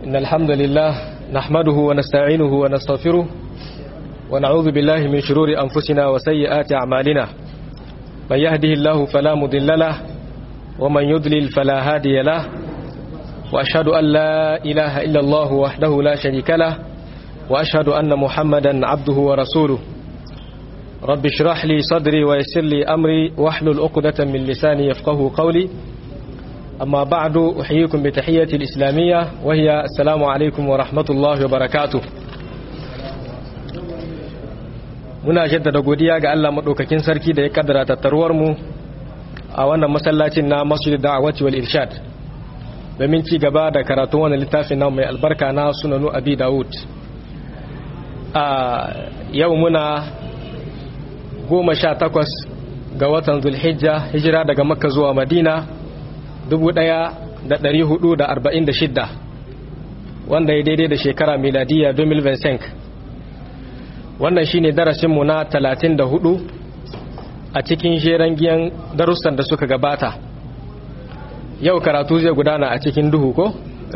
إن الحمد لله نحمده ونستعينه ونستغفره ونعوذ بالله من شرور أنفسنا وسيئات أعمالنا من يهده الله فلا مضل له ومن يضلل فلا هادي له وأشهد أن لا إله إلا الله وحده لا شريك له وأشهد أن محمدا عبده ورسوله رب اشرح لي صدري ويسر لي أمري واحلل عقدة من لساني يفقه قولي أما بعد أحييكم بتحية الإسلامية وهي السلام عليكم ورحمة الله وبركاته muna jaddada godiya ga Allah madaukakin sarki da ya kaddara tattaruwar mu a wannan masallacin na Masjid Da'awati wal Irshad domin ci gaba da karatun wannan littafin na mai albarka na Sunanu Abi Dawud a yau muna goma sha takwas ga watan Zulhijja hijira daga Makka zuwa Madina 1446 wanda ya daidai da shekara miladiya 2025 wannan shine darasinmu na 34 a cikin jeren giyan darussan da suka gabata yau karatu zai gudana a cikin duhu ko?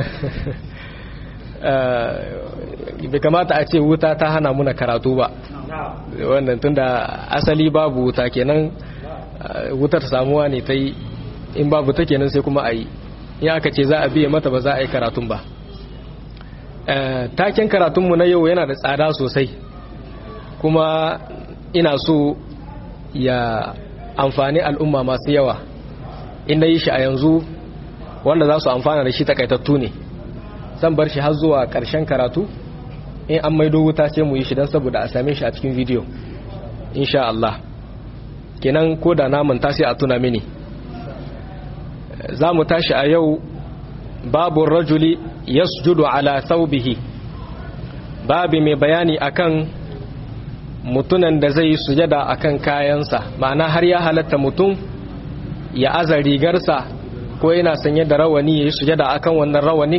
bai kamata a ce wuta ta hana muna karatu ba wannan tunda asali babu wuta kenan wutar samuwa ne ta yi in babu ta kenan sai kuma a yi in aka ce za a biya mata ba za a yi karatun ba taken karatunmu na yau yana da tsada sosai kuma ina so ya amfani al'umma masu yawa inda yi shi a yanzu wanda za su amfana da shi takaitattu ne zan bar shi har zuwa ƙarshen karatu in an maido wuta sai mu yi shi don saboda a same shi a cikin bidiyo insha Allah kenan ko da namun ta sai a tuna mini za mu tashi a yau babu rajuli yasjudu ala thawbihi babi mai bayani akan mutunan da zai yi sujada akan kayansa ma'ana har ya halatta mutum ya aza rigarsa ko yana sanye da rawani ya yi sujada akan wannan rawanin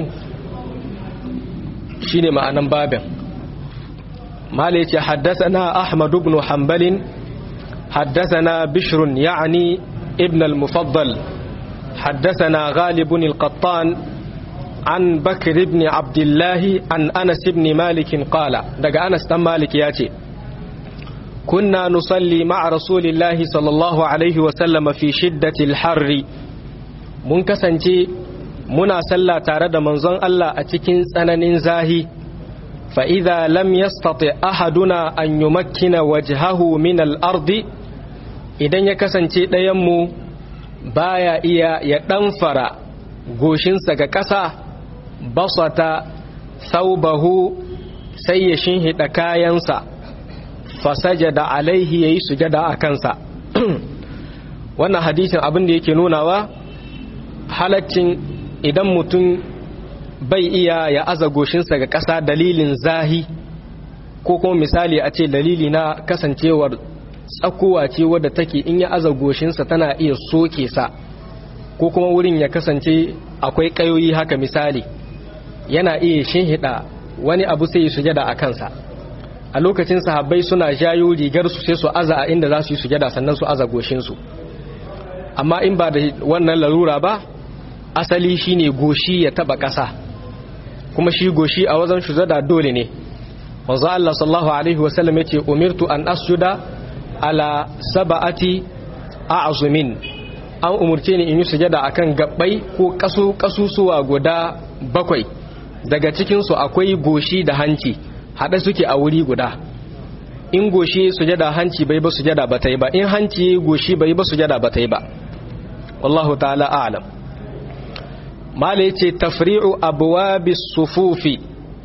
shine ma'anan babin mala yace haddathana ahmad ibn hanbal haddathana bishr ya'ni ibn al-mufaddal حدثنا غالب القطان عن بكر بن عبد الله عن أنس بن مالك قال دقى أنس بن مالك ياتي كنا نصلي مع رسول الله صلى الله عليه وسلم في شدة الحر منكسنتي منا صلى تارد منزون الله أتكين سنن زاهي فإذا لم يستطع أحدنا أن يمكن وجهه من الأرض إذن يكسنتي ديمو baya iya ya ɗanfara goshinsa ga ƙasa basata saubahu sai ya shinhiɗa kayansa fasajada alaihi ya yi sujada a kansa wannan hadisin abin da yake nunawa halaccin idan mutum bai iya ya aza goshinsa ga ƙasa dalilin zahi ko kuma misali a ce dalili na kasancewar tsakowa ce wadda take in ya aza goshinsa tana iya soke sa ko kuma wurin ya kasance akwai kayoyi haka misali yana iya shinhida wani abu sai yi sujada a kansa a lokacin sahabbai suna jayo rigar su sai su aza a inda za su yi sujada sannan su aza goshinsu amma in ba da wannan larura ba asali shine goshi ya taba ƙasa kuma shi goshi a wajen sujada dole ne manzo Allah sallallahu alaihi wasallam yace umirtu an asjuda ala saba'ati a'zumin an umurce ni in yi sujada akan gabbai ko kasu kasusuwa guda bakwai daga cikin su akwai goshi da hanci hada suke a wuri guda in goshi sujada hanci bai ba sujada ba ta yi ba in hanci goshi bai ba sujada ba ta yi ba wallahu ta'ala a'lam mala yace tafri'u abwabis sufufi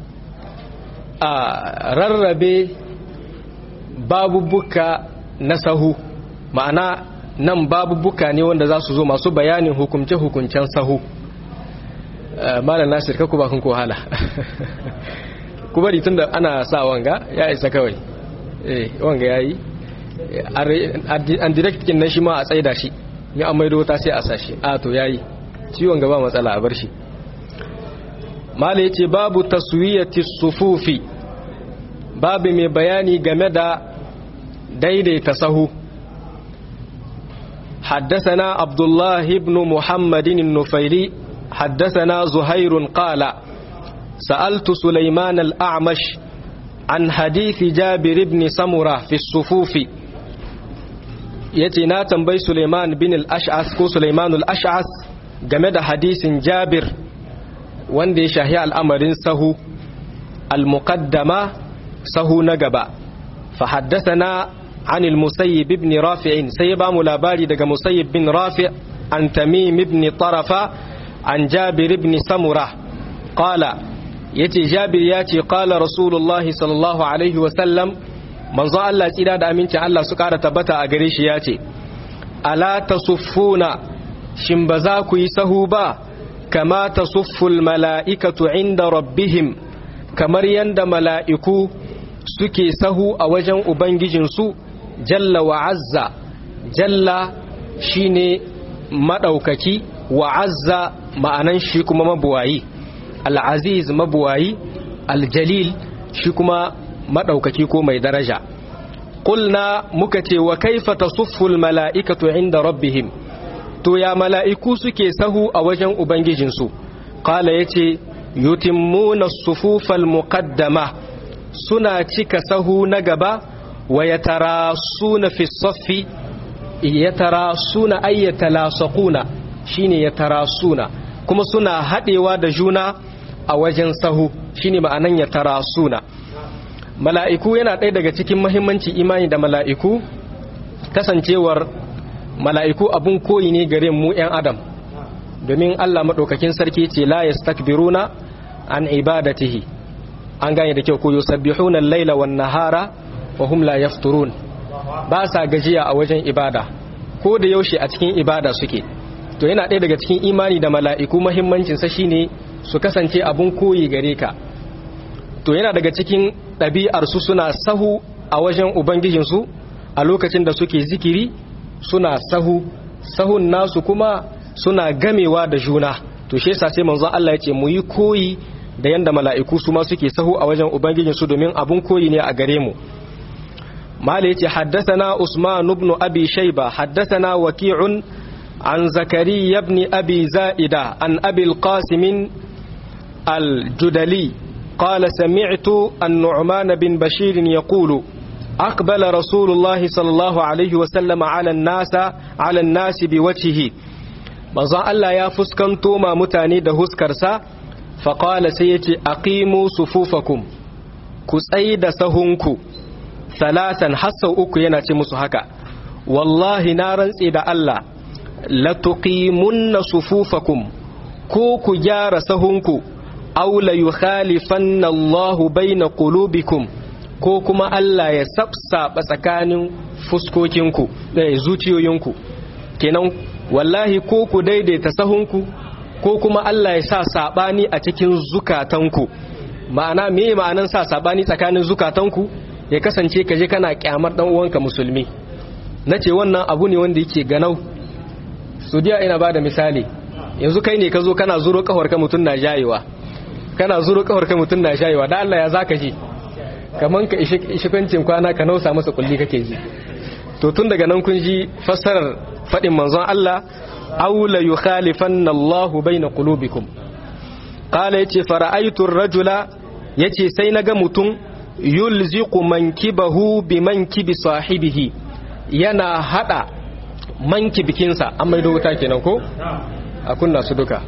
a rarrabe babubuka na sahu ma'ana nan babubuka ne wanda za su zo masu bayanin hukumce-hukuncen sahu malam nasir ka kuma kun kohala ku bari tun da ana sa wanga ya isa kawai eh wanga ya yi an direct kin na shi ma a tsaida shi ya an maido ta sai a sashi a to ya yi ciwon gaba matsala a bar shi mala ya ce babu taswiyati sufufi babu mai bayani game da daidaita sahu حدثنا عبد الله بن محمد النفيلي حدثنا زهير قال sa'altu sulaiman al-a'mash an hadithi jabir ibn samura fi sufufi yace na tambayi sulaiman bin al-ash'as ko sulaiman al-ash'as game da hadisin jabir wanda ya shahi al'amarin sahu al-muqaddama sahu na gaba fa haddathana عن المسيب بن رافع سيبا ملاباري دقى مسيب بن رافع عن تميم بن طرفة عن جابر بن سمرة قال يتي جابر ياتي قال رسول الله صلى الله عليه وسلم من ظن الله تيدا دا أمينتي الله سكارة تبتا أغريش ياتي ألا تصفون شمبزاكو يسهوبا كما تصف الملائكة عند ربهم kamar yanda mala'iku suke sahu a wajen Ubangijinsu jalla wa azza jalla shine maɗaukaki wa azza ma'anan shi kuma mabuwayi al'aziz mabuwayi aljalil shi kuma maɗaukaki ko mai daraja ƙulna muka ce wa kaifa tasufful mala'ikatu inda rabbihim to ya mala'iku suke sahu a wajen ubangijinsu ƙala ya ce yutimmuna sufufal muqaddama suna cika sahu na gaba wa ya tara suna fi saffi ya tara suna ayyata lasakuna shine ya tara suna kuma suna haɗewa da juna a wajen sahu shine ma'anan ya tara suna mala'iku yana ɗaya daga cikin mahimmanci imani da mala'iku kasancewar mala'iku abun koyi ne gare mu 'yan adam domin allah maɗaukakin sarki ce la yastakbiruna an ibadatihi an gane da kyau ko yusabbihuna al-laila wan nahara wa hum la yafturun ba sa gajiya a wajen ibada ko da yaushe a cikin ibada suke to yana ɗaya daga cikin imani da mala'iku muhimmancin sa shine su kasance abun koyi gare ka to yana daga cikin ɗabi'ar su suna sahu a wajen ubangijin su a lokacin da suke zikiri suna sahu sahun nasu kuma suna gamewa da juna to shi yasa sai manzon Allah ya ce mu yi koyi da yanda mala'iku su ma suke sahu a wajen ubangijinsu domin abun koyi ne a gare mu mala yace haddathana usman ibn abi shayba haddathana waqi'un an zakariya ibn abi za'ida an abi al-qasim al-judali قال سمعت النعمان بن بشير يقول أقبل رسول الله صلى الله عليه وسلم على الناس على الناس بوجهه manzon Allah ya fuskanto ma mutane da huskarsa faƙala sai ya ce aqimu sufufakum ku tsayi da sahunku salasan hassau uku yana ce musu haka wallahi na rantse da Allah latuqimunna sufufakum ko ku gyara sahunku aw la yukhalifanna Allahu baina qulubikum ko kuma Allah ya sabsaba tsakanin fuskokinku da zuciyoyinku kenan wallahi ko ku daidaita sahunku ko kuma Allah ya sa sabani a cikin zukatanku ma'ana me ma'anan sa sabani tsakanin zukatanku ya kasance ka je kana kyamar dan uwanka musulmi nace wannan abu ne wanda yake ganau sudiya ina bada misali yanzu kai ne ka zo kana zuro kafar ka mutun na jayewa kana zuro kafar ka mutun na jayewa da Allah ya zaka ji kaman ka ishi kwancin kwana ka nausa masa kulli kake ji to tun daga nan kun ji fassarar faɗin manzon Allah aw la yukhalifanna Allahu baina qulubikum qala yace fara'aytu ar-rajula yace sai naga mutum yulziqu mankibahu bi mankibi sahibihi yana hada mankibikinsa an maido wuta kenan ko a kunna su duka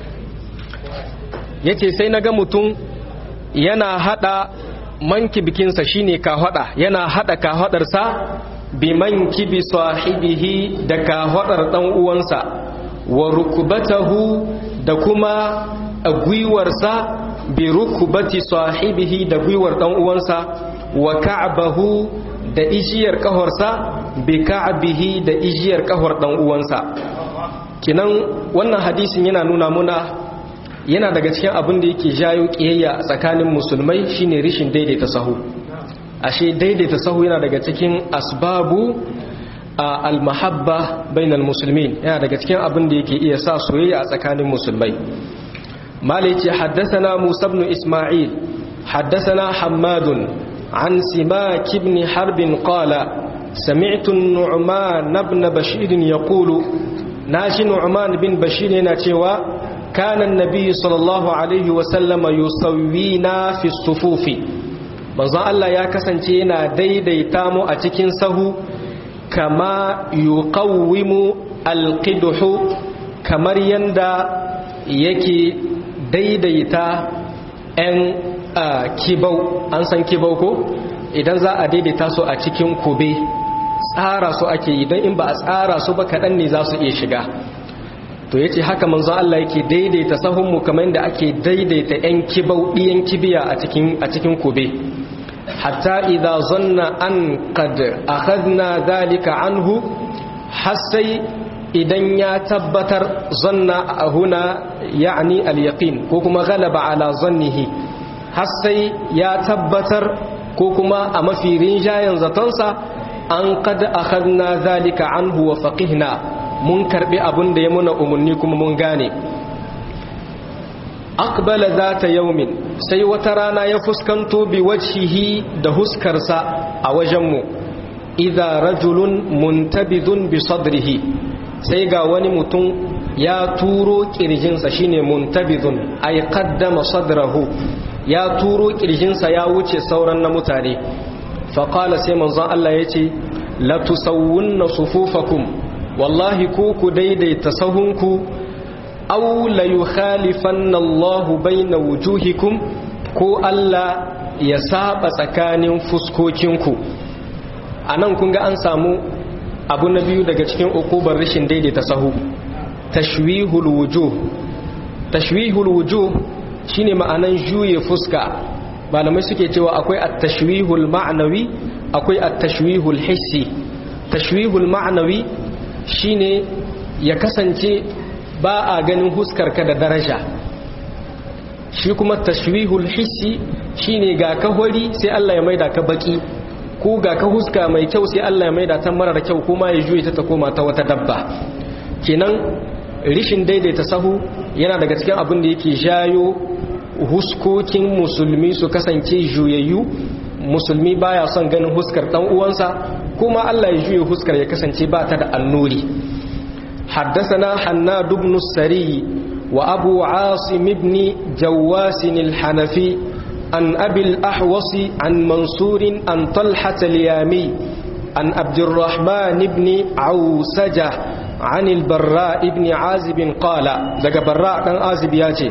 yace sai naga mutum yana hada mankibikinsa shine ka hada yana hada ka hadarsa biman kibi sahibihi da kahwadar dan uwansa wa rukubatahu da kuma gwiwarsa bi rukubati sahibihi da gwiwar dan uwansa wa ka'bahu da ijiyar kahorsa bi ka'bihi da ijiyar kahor dan uwansa kinan wannan hadisin yana nuna muna yana daga cikin abin da yake jayo kiyayya tsakanin musulmai shine rishin daidaita sahu ashe daidaita sahu yana daga cikin asbabu al-mahabba bainal muslimin yana daga cikin abin da yake iya sa soyayya a tsakanin musulmai malai ce haddathana musa ibn isma'il haddathana hammadun an simak ibn harb qala sami'tu an-nu'man ibn bashir yaqulu nashi nu'man bin bashir yana cewa kana annabi sallallahu alaihi wa sallama yusawwina fi sufufi manzon Allah ya kasance yana daidaita mu a cikin sahu kama yuqawwimu alqidhu kamar yanda yake daidaita 'yan kibau an san kibau ko idan za a daidaita su a cikin kube tsara su ake yi don in ba a tsara su ba kaɗan ne za su iya shiga to yace haka manzo Allah yake daidaita sahunmu kamar yadda ake daidaita 'yan kibau ɗiyan kibiya a cikin a cikin kube hatta idza zanna an qad akhadna dhalika anhu har sai idan ya tabbatar zanna huna ya'ni al-yaqin ko kuma galaba ala zannihi har sai ya tabbatar ko kuma a mafi rinjayen zatonsa an kad akhadna zalika anhu wa faqihna mun karbi abun da ya muna umarni kuma mun gane aqbala zata yaumin sai wata rana ya fuskanto bi wajhihi da huskarsa a wajenmu idza rajulun muntabidun bi sadrihi sai ga wani mutum ya turo kirjinsa shine muntabidun ay qaddama sadrahu ya turo kirjinsa ya wuce sauran na mutane faƙala sai manzon Allah ya ce latusawunna sufufakum wallahi ku ku daidaita sahunku aw la yukhalifanna Allah baina wujuhikum ko Allah ya saba tsakanin fuskokinku anan kun ga an samu abu na biyu daga cikin ukubar rashin daidaita sahu tashwihul wujuh tashwihul wujuh shine ma'anan juye fuska malamai suke cewa akwai at-tashwihul ma'nawi akwai at-tashwihul hissi tashwihul ma'nawi shine ya kasance ba a ganin huskarka da daraja shi kuma tashwihul hissi shine ga ka hori sai Allah ya maida ka baki ko ga ka huska mai kyau sai Allah ya maida ta marar kyau kuma ya juye ta ta koma ta wata dabba kenan rishin daidaita sahu yana daga cikin abin da yake jayo huskokin musulmi su kasance juyayyu musulmi baya son ganin huskar dan uwansa kuma Allah ya juye huskar ya kasance ba ta da annuri حدثنا حناد بن السري وأبو عاصم بن جواس الحنفي عن أبي الأحوص عن منصور عن طلحة اليامي عن عبد الرحمن بن عوسجة عن البراء بن عازب قال لقى براء بن عازب ياتي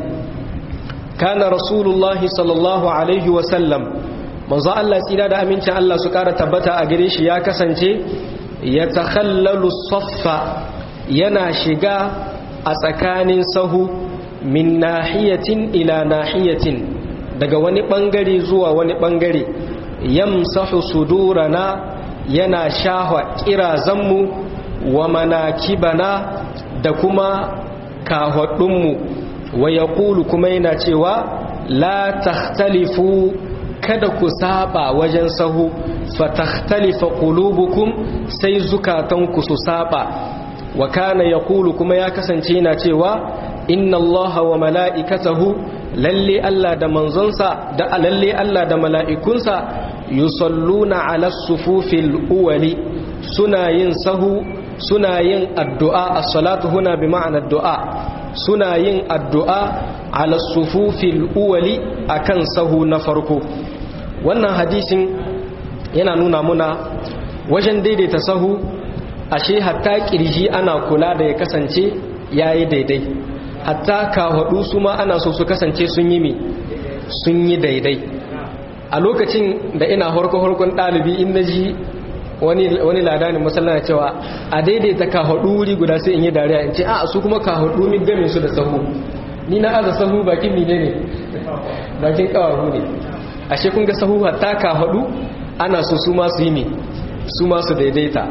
كان رسول الله صلى الله عليه وسلم manzo Allah tsira da amincin Allah su ƙara tabbata a gare shi ya kasance ya takhallalu saffa yana shiga a tsakanin sahu min nahiyatin ila nahiyatin daga wani bangare zuwa wani bangare yamsahu sudurana yana shahwa kirazanmu wa manakibana da kuma kahwadunmu wa yaqulu kuma yana cewa la takhtalifu kada ku saba wajen sahu fatakhtalifa qulubukum sai zukatanku su saba wa kana yaqulu kuma ya kasance yana cewa inna allaha wa mala'ikatahu lalle Allah da manzonsa da lalle Allah da mala'ikunsa yusalluna ala sufufil uwali suna yin sahu suna yin addu'a as-salatu huna bi ma'ana addu'a suna yin addu'a ala sufufil uwali akan sahu na farko wannan hadisin yana nuna muna wajen daidaita sahu ashe hatta kirji ana kula da ya kasance yayi daidai hatta kahadu su ma ana so su kasance sun yi mi sun yi daidai a lokacin da ina horko-horkon ɗalibi in na ji wani ladanin masallana cewa a daidaita kahadu wuri guda sai in yi dariya in ce a su kuma kahadu min game su da sahu ni na aza sahu bakin mine ne bakin kawahu ne ashe kun ga sahu hatta kahadu ana so su ma su yi mi su ma su daidaita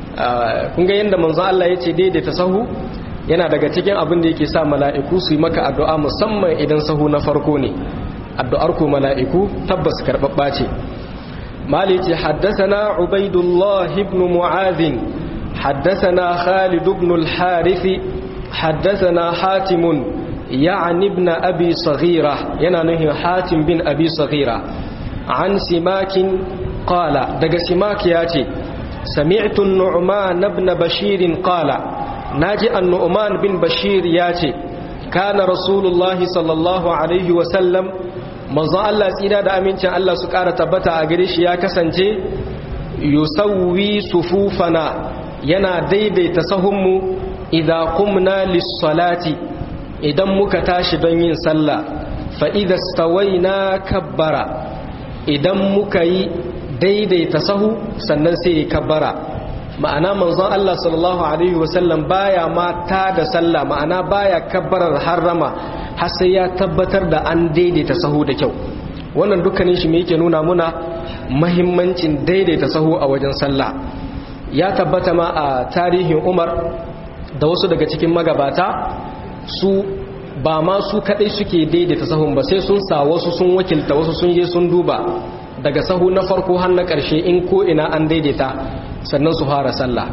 kun ga yadda manzo Allah ya ce daidaita sahu yana daga cikin abin da yake sa mala'iku su yi maka addu'a musamman idan sahu na farko ne addu'ar ku mala'iku tabbas karɓaɓɓa ce mali ce haddasana ubaidullah ibn mu'adhin haddasana khalid ibn al-harithi haddasana hatimun ya'ni ibn abi saghira yana nuhin hatim bin abi saghira an simakin qala daga simak ya ce سمعت النعمان بن بشير قال ناجي النعمان بن بشير ياتي kana rasulullahi sallallahu alaihi wasallam manzon Allah tsira da amincin Allah su ƙara tabbata a gare shi ya kasance yusawwi sufufana yana daidaita sahunmu idza qumna lis-salati idan muka tashi don yin sallah fa idza stawaina kabbara idan muka yi daidaita sahu sannan sai ya kabbara ma'ana manzon Allah sallallahu alaihi wasallam baya mata da sallah ma'ana baya kabbarar harrama har sai ya tabbatar da an daidaita sahu da kyau wannan dukkanin shi me yake nuna muna mahimmancin daidaita sahu a wajen sallah ya tabbata ma a tarihin Umar da wasu daga cikin magabata su ba ma su kadai suke daidaita sahun ba sai sun sa wasu sun wakilta wasu sun je sun duba daga sahu na farko har na ƙarshe in ko ina an daidaita sannan su fara sallah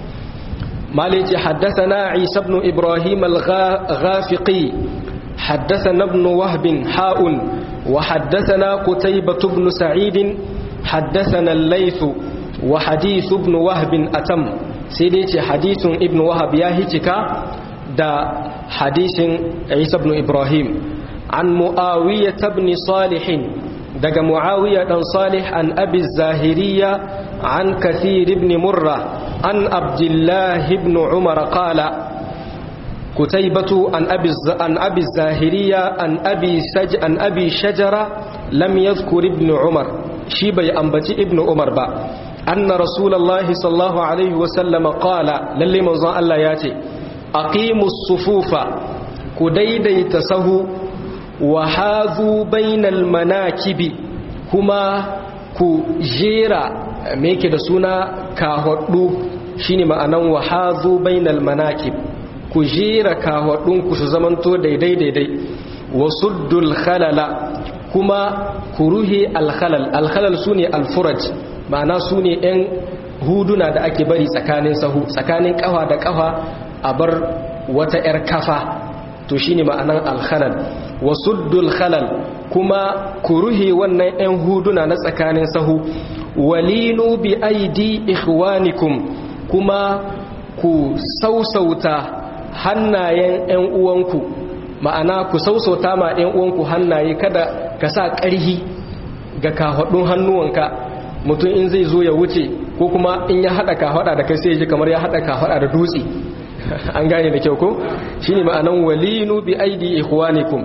malici haddathana isa ibn ibrahim al-ghafiqi haddathana ibn wahb ha'un wa haddathana qutaybah ibn sa'id haddathana al-layth wa hadith ibn wahb atam sai dai ce hadithun ibn wahab ya hicika da hadisin isa ibn ibrahim an muawiyah ibn salih daga muawiya dan salih an abi zahiriya an kathir ibn murra an abdullah ibn umar qala kutaybatu an abi an abi zahiriya an abi saj an abi shajara lam yadhkur ibn umar shi bai ambaci ibn umar ba anna rasulullahi sallallahu alaihi wa sallam qala lalle manzon Allah ya ce aqimus sufufa ku daidaita sahu wa hazu bainal manakibi kuma ku jera me yake da suna kahwaddu shine ma'anan wa hazu bainal manakib ku jera kahwaddun ku su zamanto daidai daidai wa suddul khalala kuma ku ruhi al khalal al khalal sune al furaj ma'ana sune yan huduna da ake bari tsakanin sahu tsakanin kafa da kafa a bar wata yar kafa to shine ma'anan al khalal wasuddul khalal kuma ku ruhe wannan 'yan huduna na tsakanin sahu walinu bi aidi ikhwanikum kuma ku sausauta hannayen 'yan uwanku ma'ana ku sausauta ma 'yan uwanku hannaye kada ka sa ƙarhi ga kafaɗun hannuwanka mutum in zai zo ya wuce ko kuma in ya haɗa kafaɗa da kai sai ya ji kamar ya haɗa kafaɗa da dutse an gane da kyau ko shine ma'anan walinu bi aidi ikhwanikum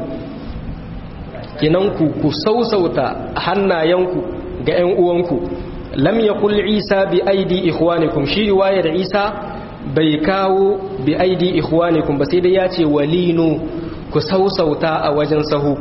kinan ku ku sausauta hannayenku ga ƴan uwanku lam yaqul isa bi aidi ikhwanikum shi riwayar isa bai kawo bi aidi ikhwanikum ba sai dai ya ce walinu ku sausauta a wajen sahu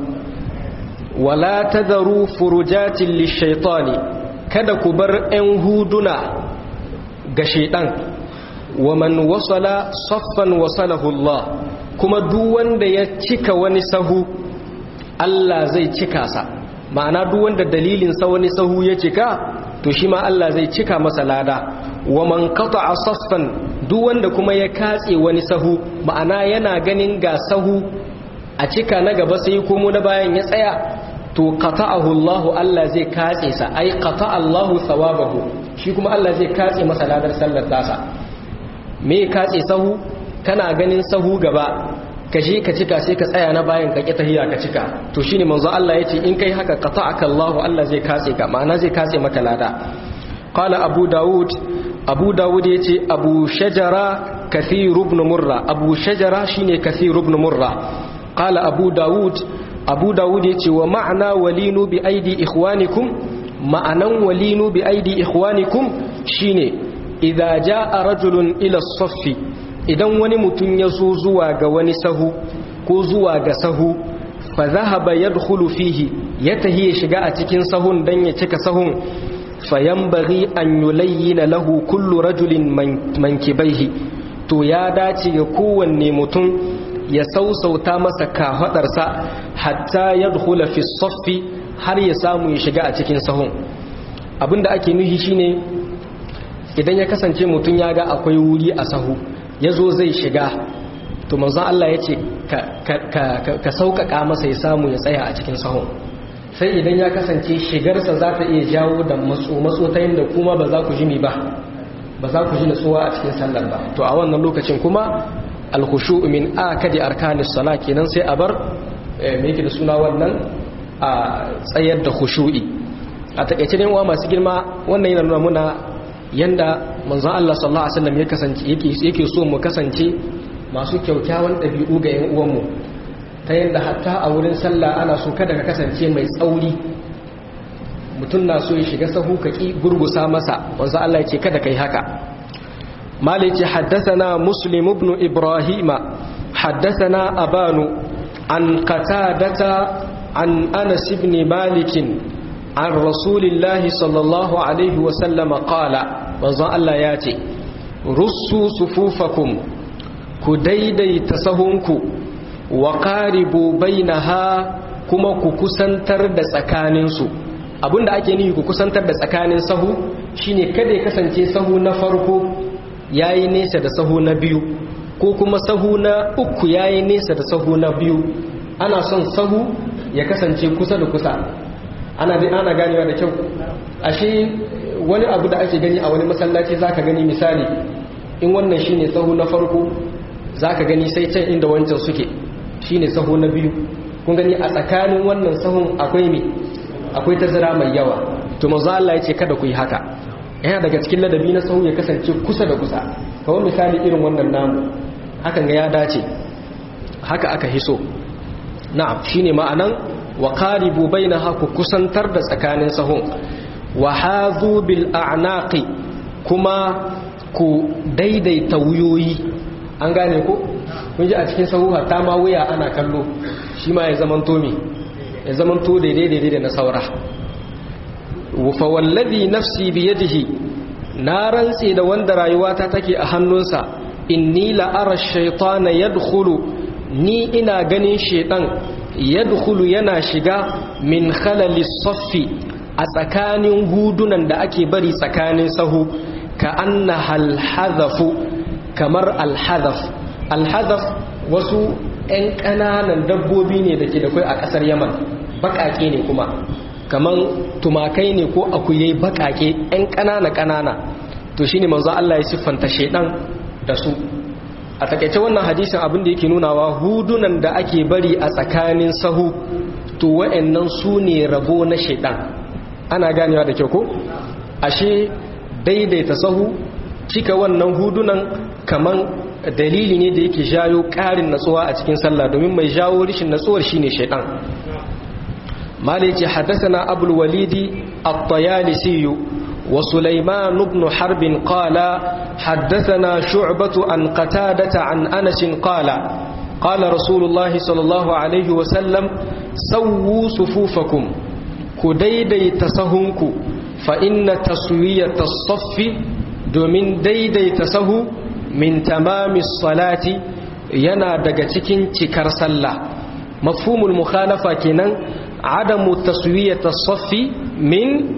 wala tadharu furujatin lishaytani kada ku bar ƴan huduna ga shaiɗan. wa man wasala saffan wasalahu Allah kuma duk wanda ya cika wani sahu Allah zai cika sa ma'ana duk wanda dalilin sa wani sahu ya cika to shi ma Allah zai cika masa lada wa man qata'a saffan duk wanda kuma ya katse wani sahu ma'ana yana ganin ga sahu a cika na gaba sai komo na bayan ya tsaya to qata'ahu Allah Allah zai katse sa ai qata'a Allah thawabahu shi kuma Allah zai katse masa ladar sallar tasa me katse sahu kana ganin sahu gaba ka je ka cika sai ka tsaya na bayan ka kita hiya ka cika to shine manzo Allah yace in kai haka qata'aka Allah Allah zai katse ka ma'ana zai katse maka lada qala abu daud abu daud yace abu shajara kathir ibn murra abu shajara shine kathir ibn murra qala abu daud abu daud yace wa ma'ana walinu bi aidi ikhwanikum ma'anan walinu bi aidi ikhwanikum shine idza jaa rajulun ila saffi idan wani mutum ya zo zuwa ga wani sahu ko zuwa ga sahu fa zahaba yadkhulu fihi ya tahi ya shiga a cikin sahun dan ya cika sahun fayanbaghi an yulayyina lahu kullu rajulin mankibaihi to ya dace ga kowanne mutum ya sausauta masa kafadarsa hatta yadkhula fi saffi har ya samu ya shiga a cikin sahun abinda ake nuhi shine idan ya kasance mutum ya ga akwai wuri a sahu ya zo zai shiga to manzon Allah ya ce ka sauƙaƙa masa ya samu ya tsaya a cikin sahun sai idan ya kasance shigarsa za ta iya jawo da matso ta yadda kuma ba za ku ji ba ba za ku ji natsuwa a cikin sallar ba to a wannan lokacin kuma al-khushu' min akadi arkanis sala kenan sai a bar me yake da suna wannan a tsayar da khushu'i a takeice ne wa masu girma wannan yana nuna muna yanda manzon Allah sallallahu alaihi wasallam ya kasance yake yake so mu kasance masu kyaukyawan dabi'u ga yan uwanmu ta yanda hatta a wurin sallah ana so kada ka kasance mai tsauri mutum na so ya shiga sahu ka ki gurgusa masa manzon Allah yake kada kai haka مالك حدثنا مسلم بن إبراهيم حدثنا أبان عن قتادة عن أنس بن مالك عن رسول الله صلى الله عليه وسلم قال وزا الله ياتي رسوا صفوفكم كديدي تسهنكو وقاربوا بينها كما كسنتر da tsakaninsu abinda ake nufi ku kusantar da tsakanin sahu shine kada ya kasance sahu na farko yayi nesa da sahu na biyu ko kuma sahu na uku yayi nesa da sahu na biyu ana son sahu ya kasance kusa da kusa ana ana ganewa da kyau ashe wani abu da ake gani a wani masallaci zaka gani misali in wannan shine sahu na farko zaka gani sai can inda wancan suke shine sahu na biyu kun gani a tsakanin wannan sahun akwai me akwai tazara mai yawa to manzo Allah ya ce kada ku yi haka yana daga cikin ladabi na sahu ya kasance kusa da kusa kawai misali irin wannan namu hakan ga ya dace haka aka hiso na'am shine ma'anan wa qaribu bainaha ku kusantar da tsakanin sahun wa hadhu bil a'naqi kuma ku daidaita wuyoyi an gane ko kun ji a cikin sahu hatta ma wuya ana kallo shi ma ya zamanto me ya zamanto daidai daidai da na saura fa wallazi nafsi biyadihi na rantse da wanda rayuwata take a hannunsa inni la ara shaytana yadkhulu ni ina ganin shaytan yadkhulu yana shiga min khalali saffi a tsakanin hudunan da ake bari tsakanin sahu ka anna alhadhafu kamar alhadhaf alhadhaf wasu 'yan ƙananan dabbobi ne da ke da kai a ƙasar yaman baƙaƙe ne kuma kamar tumakai ne ko akuyai baƙaƙe 'yan ƙanana-ƙanana to shi ne manzo Allah ya siffanta shaidan da su a takaice wannan hadisin abin da yake nunawa hudunan da ake bari a tsakanin sahu to wa'annan su ne rabo na shaidan ana ganewa da kyau ko ashe daidaita sahu cika wannan hudunan kaman dalili ne da yake jayo ƙarin natsuwa a cikin sallah domin mai jawo rishin natsuwar shine shaidan maliki haddathana abul walidi at-tayalisi wa sulaiman ibn harb qala haddathana shu'batu an qatadata an anas qala qala rasulullah sallallahu alaihi wa sallam sawwu sufufakum ku daidaita sahunku fa inna taswiyata as-saffi domin daidaita sahu min tamami salati yana daga cikin cikar sallah mafhumul mukhalafa kenan adamu taswiyata saffi min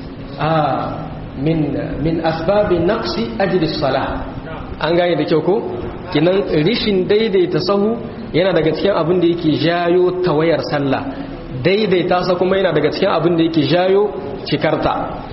min min asbabin naqsi ajli salah an gane da kyau ko kinan rishin daidaita sahu yana daga cikin abin da yake jayo tawayar sallah daidaita sa kuma yana daga cikin abin da yake jayo cikarta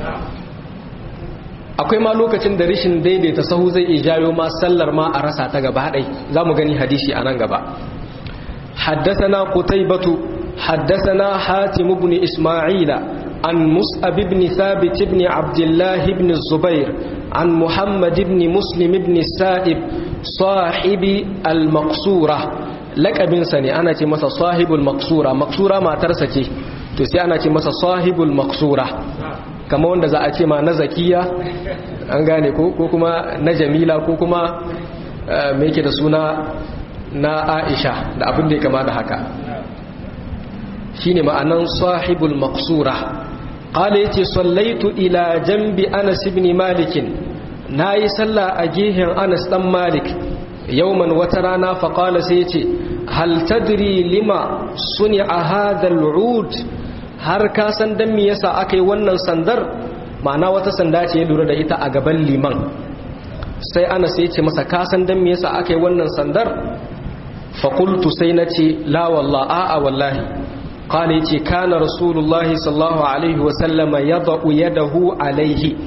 akwai ma lokacin da rishin daidaita sahu zai iya jayo ma sallar ma a rasa ta gaba ɗai za mu gani hadisi a nan gaba haddasana qutaybatu haddasana hatim ibn isma'ila an mus'ab ibn thabit ibn abdullah ibn zubair an muhammad ibn muslim ibn sa'ib sahibi al-maqsura lakabin sa ne ana ce masa sahibul maqsura maqsura matarsa ce to sai ana ce masa sahibul maqsura kama wanda za a ce ma na zakiya an gane ko kuma na jamila ko kuma mai ke da suna na aisha da abin da ya kama da haka shi ne ma'anan sahibul maksura ƙala ya ce sallaitu ila jambi anas ibn malikin na yi sallah a gehen anas ɗan malik yauman wata rana faƙala sai ce hal tadri lima suni a hadal ud har ka san dan me yasa aka yi wannan sandar ma'ana wata sanda ce ya lura da ita a gaban liman sai ana sai ce masa ka san dan me yasa aka yi wannan sandar fa qultu sai na ce la wallahi a'a wallahi qala yace kana rasulullahi sallallahu alaihi wa sallama yadau yadahu alaihi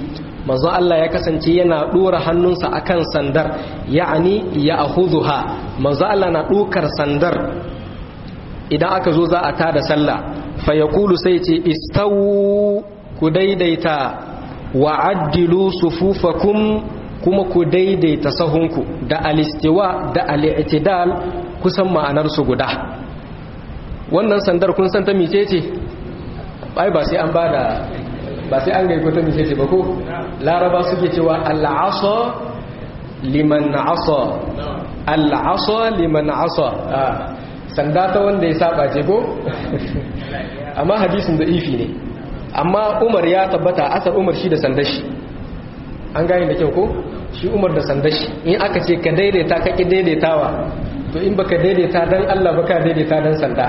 manzon Allah ya kasance yana dora hannunsa akan sandar ya'ani ya akhudhuha manzon Allah na dokar sandar idan aka zo za a tada sallah fa yaqulu sai ce istawu ku daidaita wa addilu sufufakum kuma ku daidaita sahunku da alistiwa da al'itidal kusan ma'anar su guda wannan sandar kun san ta mice ce ai ba sai an bada ba sai an gaiko ta mice ce ba ko laraba suke cewa al'asa liman asa al'asa liman asa sanda ta wanda ya saba ce ko amma hadisin da ifi ne amma umar ya tabbata asar umar shi da sandashi an gane da kyau ko shi umar da sandashi in aka ce ka daidaita ka ki daidaitawa to in baka daidaita dan Allah baka daidaita dan sanda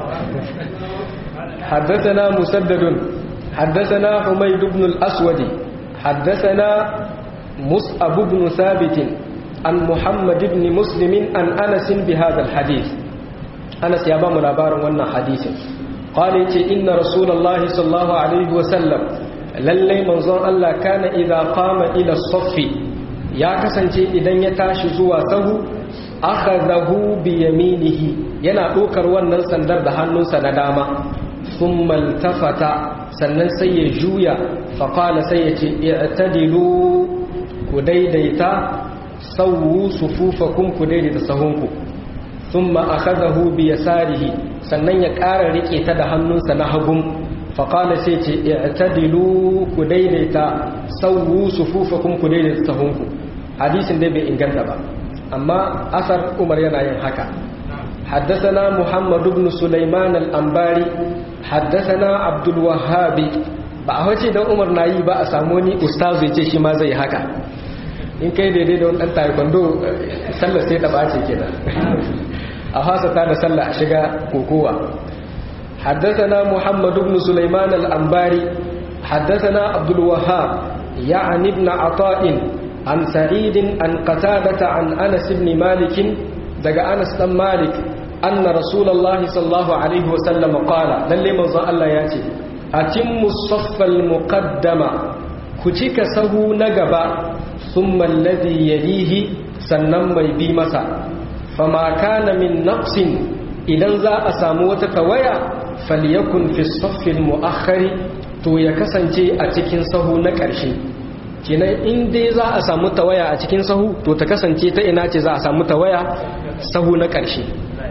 حدثنا مسدد حدثنا حميد بن الأسود حدثنا مصعب بن ثابت عن محمد بن مسلم عن أنس بهذا الحديث أنس يا بام لابار وانا حديث قال إن رسول الله صلى الله عليه وسلم lallai manzon Allah kana idza qama ila saffi ya kasance idan ya tashi zuwa sahu akhadahu bi yaminihi yana dokar wannan sandar da hannunsa na dama thumma iltafata sannan sai ya juya fa qala sai ya ce i'tadilu ku daidaita sawu sufufakum ku daidaita sahunku thumma akhadahu bi yasarihi sannan ya ƙara rike ta da hannunsa na hagun faƙala sai ce i'tadilu ku daidaita sauwu sufufakum ku daidaita sahunku hadisin dai bai inganta ba amma asar umar yana yin haka حدثنا محمد بن سليمان الأنباري حدثنا عبد الوهاب ba a wace dan umar na yi ba a samu wani ustazu ya ce shi ma zai haka in kai daidai da wani ɗan taekwondo sallar sai ta ɓace kenan a hasata da sallah a shiga kokowa حدثنا محمد بن سليمان الأنباري حدثنا عبد الوهاب يعني ابن عطاء عن سعيد عن قتادة عن أنس بن مالك دقى أنس بن مالك أن رسول الله صلى الله عليه وسلم قال للي من الله ياتي أتم الصف المقدم كتك سهو نقبا ثم الذي يليه سنم بمسا فما كان من نقص إذا ذا أساموة كويا falyakun fi saffin mu'akhari to ya kasance a cikin sahu na ƙarshe kenan in dai za a samu tawaya a cikin sahu to ta kasance ta ina ce za a samu tawaya sahu na ƙarshe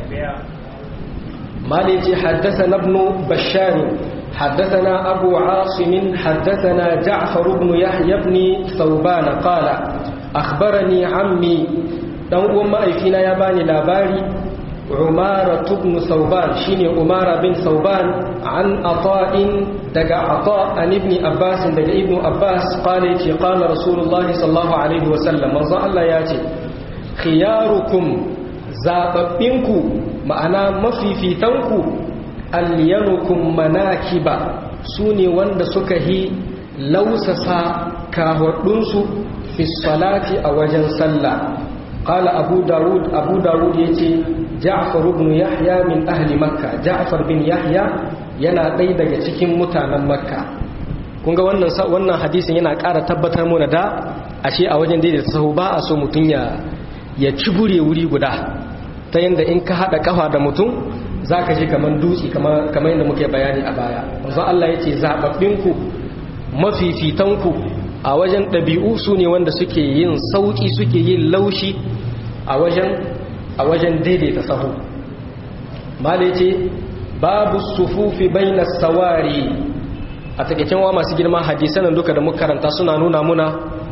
mali ce haddasa ibn bashar حدثنا أبو عاصم حدثنا جعفر بن يحيى بن ثوبان قال أخبرني عمي دون أم أيفينا يباني لاباري عمارة بن ثوبان شيني عمارة بن ثوبان عن عطاء دقى عطاء عن ابن عباس دقى ابن عباس قال قال رسول الله صلى الله عليه وسلم من الله ياتي خياركم زاببينكو معنا مفيفيتنكو ألينكم مناكب سوني وند سكهي لوسسا كاهدنسو في الصلاة أوجن صلى قال أبو داود أبو داود يتي جعفر بن يحيى من أهل مكة جعفر بن يحيى yana ɗaya daga cikin mutanen makka kunga wannan wannan hadisin yana ƙara tabbatar mana da ashe a wajen daidaita sahu ba a so mutum ya ya cibure wuri guda ta yadda in ka haɗa ƙafa da mutum za ka ji kamar dutse kamar yadda muke bayani a baya wanzu Allah ya ce zaɓaɓɓinku mafifitanku a wajen ɗabi'u su ne wanda suke yin sauƙi suke yin laushi a wajen daidaita sahu mala ce babu sufufi bainas sawari a takaicin wa masu girma hadisanan duka da muka karanta suna nuna muna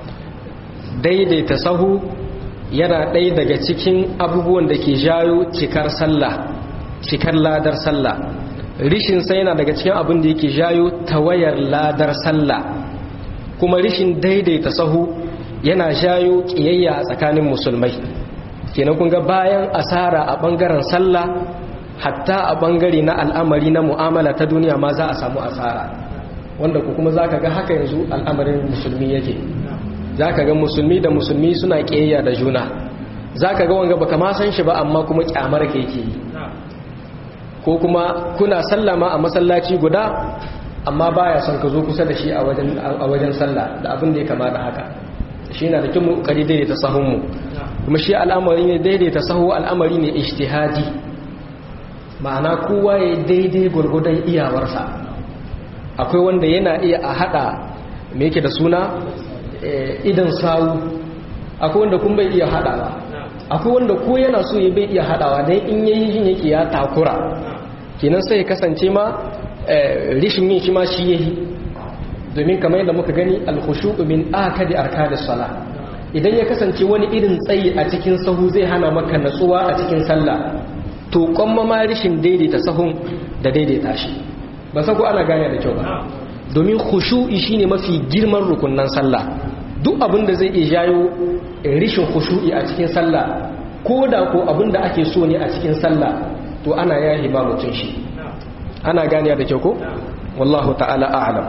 daidaita sahu yana ɗaya daga cikin abubuwan da ke jayo cikar sallah cikar ladar sallah rishin sai yana daga cikin abin da yake jayo tawayar ladar sallah kuma rishin daidaita sahu yana jayo kiyayya a tsakanin musulmai kenan kun ga bayan asara a bangaren sallah hatta a bangare na al'amari na mu'amala ta duniya ma za a samu asara wanda ku kuma za ka ga haka yanzu al'amarin musulmi yake za ka ga musulmi da musulmi suna kiyayya da juna za ka ga wanga baka ma san shi ba amma kuma kyamar ka yake yi ko kuma kuna sallama a masallaci guda amma baya son ka zo kusa da shi a wajen a wajen sallah da abin da ya kama da haka shi yana da kin mu kari daidaita sahun mu kuma shi al'amari ne daidaita sahu al'amari ne ijtihadi ma'ana kowa ya daidai gurgudan iyawarsa akwai wanda yana iya a hada me yake da suna idan sawu akwai wanda kun bai iya hadawa akwai wanda ko yana so ya bai iya hadawa dan in yayi shi yake ya takura kenan sai ya kasance ma rishin yin shi ma shi yayi domin kamar yadda muka gani al-khushu'u min akadi arkanis sala idan ya kasance wani irin tsayi a cikin sahu zai hana maka natsuwa a cikin sallah to kwamma ma rishin daidaita sahun da daidaita shi ba san ko ana gane da kyau ba domin khushu'i shine mafi girman rukunnan sallah duk abin da zai iya jayo rishin khushu'i a cikin sallah ko da ko abin da ake so ne a cikin sallah to ana yahi ma mutum shi ana gane da kyau ko wallahu ta'ala a'lam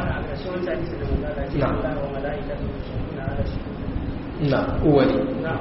na uwali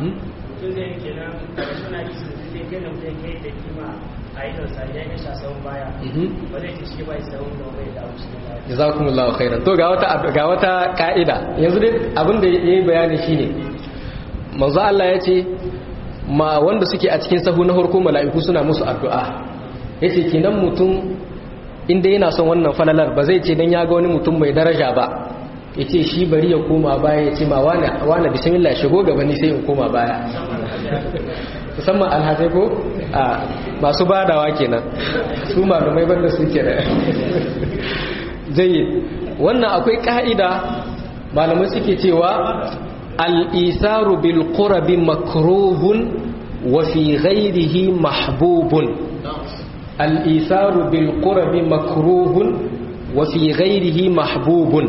jazakumullahu khairan to ga wata ga wata ka'ida yanzu dai abin da yayi bayani shine manzo Allah ya ce ma wanda suke a cikin sahu na farko mala'iku suna musu addu'a yace kenan mutum inda yana son wannan falalar ba zai ce dan ya ga wani mutum mai daraja ba yace shi bari ya koma baya ya ce ma wani wani bismillah shigo gaba ni sai in koma baya musamman alhazai ko a masu badawa kenan su malumai banda suke da jayyid wannan akwai ka'ida malamai suke cewa al-isaru bil qurbi makruhun wa fi ghairihi mahbubun al-isaru bil qurbi makruhun wa fi ghairihi mahbubun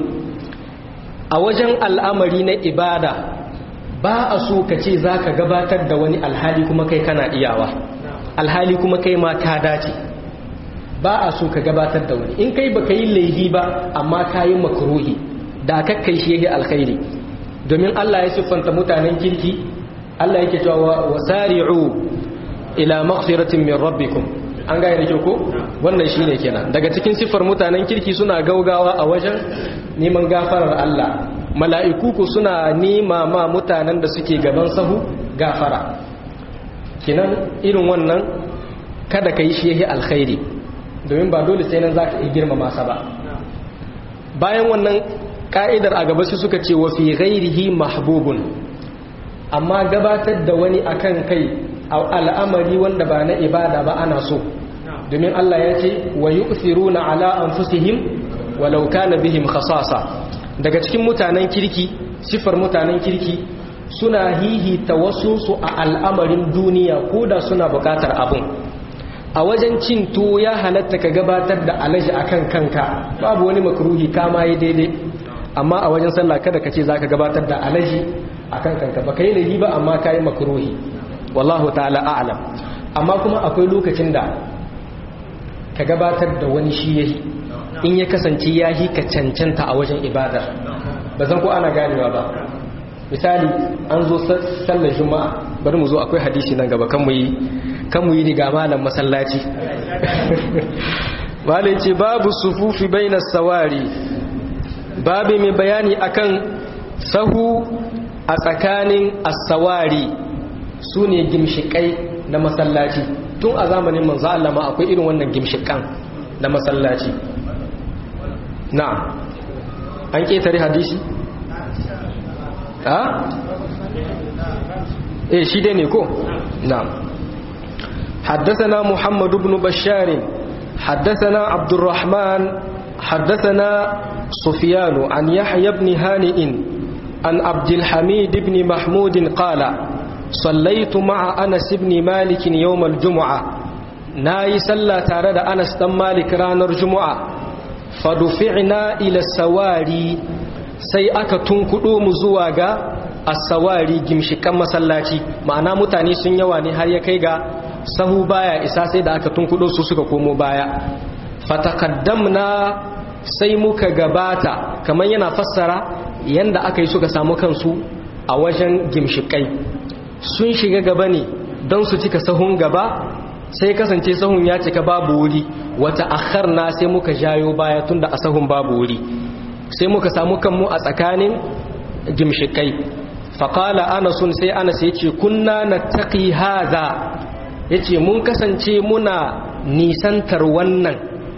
a wajen al'amari na ibada ba a so ka ce za ka gabatar da wani alhali kuma kai kana iyawa alhali kuma kai ma ka dace ba a so ka gabatar da wani in kai ba ka yi laihi ba amma ka yi makaruhi da kakkai shi yake alkhairi domin Allah ya siffanta mutanen kirki Allah yake cewa wasari'u ila maghfiratin min rabbikum an gaya da ko wannan shine kenan daga cikin siffar mutanen kirki suna gaugawa a wajen neman gafarar Allah mala'iku ku suna nema ma mutanen da suke gaban sahu gafara kinan irin wannan kada ka yi shi yahi alkhairi domin ba dole sai nan za ka yi girmama sa ba bayan wannan ka'idar a gaba su suka ce wa fi ghairihi mahbubun amma gabatar da wani akan kai al'amari wanda ba na ibada ba ana so domin Allah ya ce wa yu'thiruna ala anfusihim walau kana bihim khasasa daga cikin mutanen kirki sifar mutanen kirki suna hihita wasu su a al'amarin duniya ko da suna bukatar abun a wajen cin tuwo ya halatta ka gabatar da alaji akan kanka babu wani makruhi kama yi daidai amma a wajen sallah kada ka ce zaka gabatar da alaji akan kanka ba kai laifi ba amma kai makruhi wallahu ta'ala a'lam amma kuma akwai lokacin da ka gabatar da wani shi yayi in ya kasance ya yi ka cancanta a wajen ibadar ba zan ko ana ganewa ba misali an zo sallar juma'a bari mu zo akwai hadisi nan gaba kan mu yi kan mu yi riga malam masallaci malai ce babu sufufi bainas sawari babu mai bayani akan sahu a tsakanin as-sawari su ne gimshikai na masallaci tun a zamanin manzo Allah ma akwai irin wannan gimshikan na masallaci na an ƙetare hadisi? ha? eh shi dai ne ko? na حدثنا محمد بن بشار حدثنا عبد الرحمن حدثنا سفيان عن يحيى بن هانئ عن عبد الحميد بن محمود قال صليت مع أنس بن مالك يوم الجمعة ناي صلى تارد أنس بن مالك رانر جمعة fadufi'na ila sawari sai aka tunkudo mu zuwa ga as-sawari gimshikan masallaci ma'ana mutane sun yawa ne har ya kai ga sahu baya isa sai da aka tunkudo su suka komo baya fataqaddamna sai muka gabata kamar yana fassara yanda aka yi suka samu kansu a wajen gimshikai sun shiga gaba ne don su cika sahun gaba sai kasance sahun ya cika babu wuri wata akharna sai muka jayo baya tunda a sahun babu wuri sai muka samu kanmu a tsakanin gimshikai faƙala anasun sai anas ya ce kunna na taƙi haza ya ce mun kasance muna nisantar wannan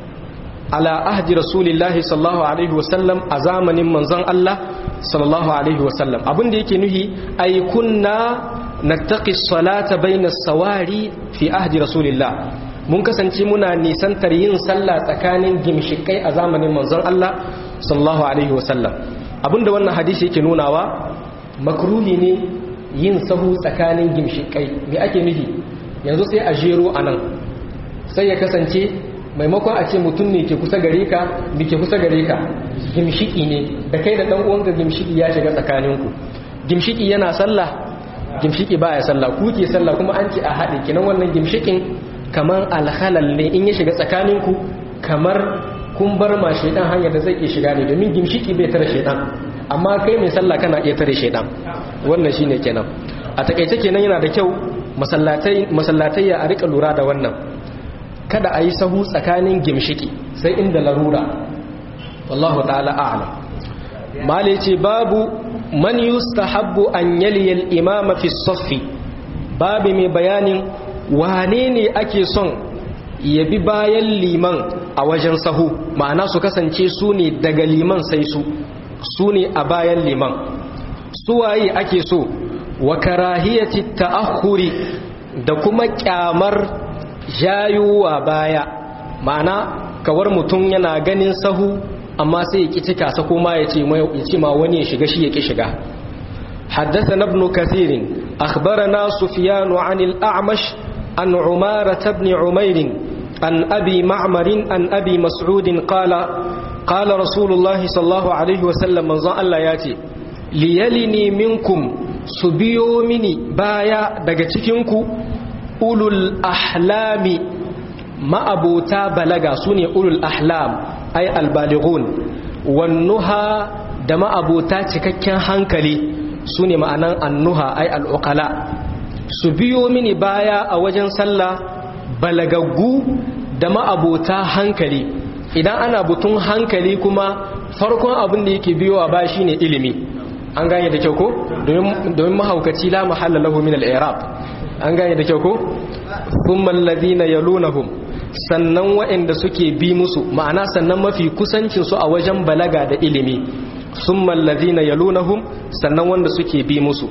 ala ahdi rasulillahi sallallahu alaihi wasallam a zamanin manzon Allah sallallahu alaihi wasallam abinda yake nuhi ay kunna nattaqi salata baina sawari fi ahdi rasulillah mun kasance muna nisantar yin sallah tsakanin gimshikai a zamanin manzon Allah sallallahu alaihi wasallam abinda wannan hadisi yake nunawa makruhi ne yin sahu tsakanin gimshikai me ake nufi yanzu sai a jero anan sai ya kasance maimakon a ce mutum ne ke kusa gare ka bi ke kusa gare ka gimshiki ne da kai da dan uwanka gimshiki ya shiga tsakaninku gimshiki yana sallah gimshiki baya sallah ku ke sallah kuma an ce a haɗe kinan wannan gimshikin kamar alhalal ne in ya shiga tsakaninku kamar kun bar ma shaidan hanyar da zai iya shiga ne domin gimshiki bai tare shaidan amma kai mai sallah kana iya tare shaidan wannan shine kenan a takaice kenan yana da kyau masallatai masallatai ya rika lura da wannan kada a yi sahu tsakanin gimshiki sai inda larura wallahu ta'ala a'lam mali ce babu man yustahabbu an yaliya al-imama fi saffi babu mai bayanin wane ne ake son ya bi bayan liman a wajen sahu ma'ana su kasance su ne daga liman sai su su ne a bayan liman suwaye ake so wa karahiyati ta'akhuri da kuma kyamar jayuwa baya ma'ana kawar mutum yana ganin sahu amma sai ya ki cika sa kuma ya ce ma wani ya shiga shi ya ki shiga حدثنا ابن كثير أخبرنا سفيان عن الأعمش عن عمارة بن عمير عن أبي معمر عن أبي مسعود قال قال رسول الله صلى الله عليه وسلم من ظن الله ياتي ليلني منكم سبيو مني بايا دقتكنكو أولو الأحلام ما أبوتا بلغا سوني أولو الأحلام أي البالغون والنهى دما أبوتا تككين هنكلي سوني معنى النهى أي الأقلاء سبيو مني بايا أوجن صلى balagaggu da ma'abota hankali idan ana butun hankali kuma farkon abin da yake biyo a ba shi ne ilimi an gane da kyau ko domin mahaukaci la mahalla lahu min al-i'rab an gane da kyau ko thumma alladhina yalunahum sannan waɗanda suke bi musu ma'ana sannan mafi kusancin su a wajen balaga da ilimi thumma alladhina yalunahum sannan wanda suke bi musu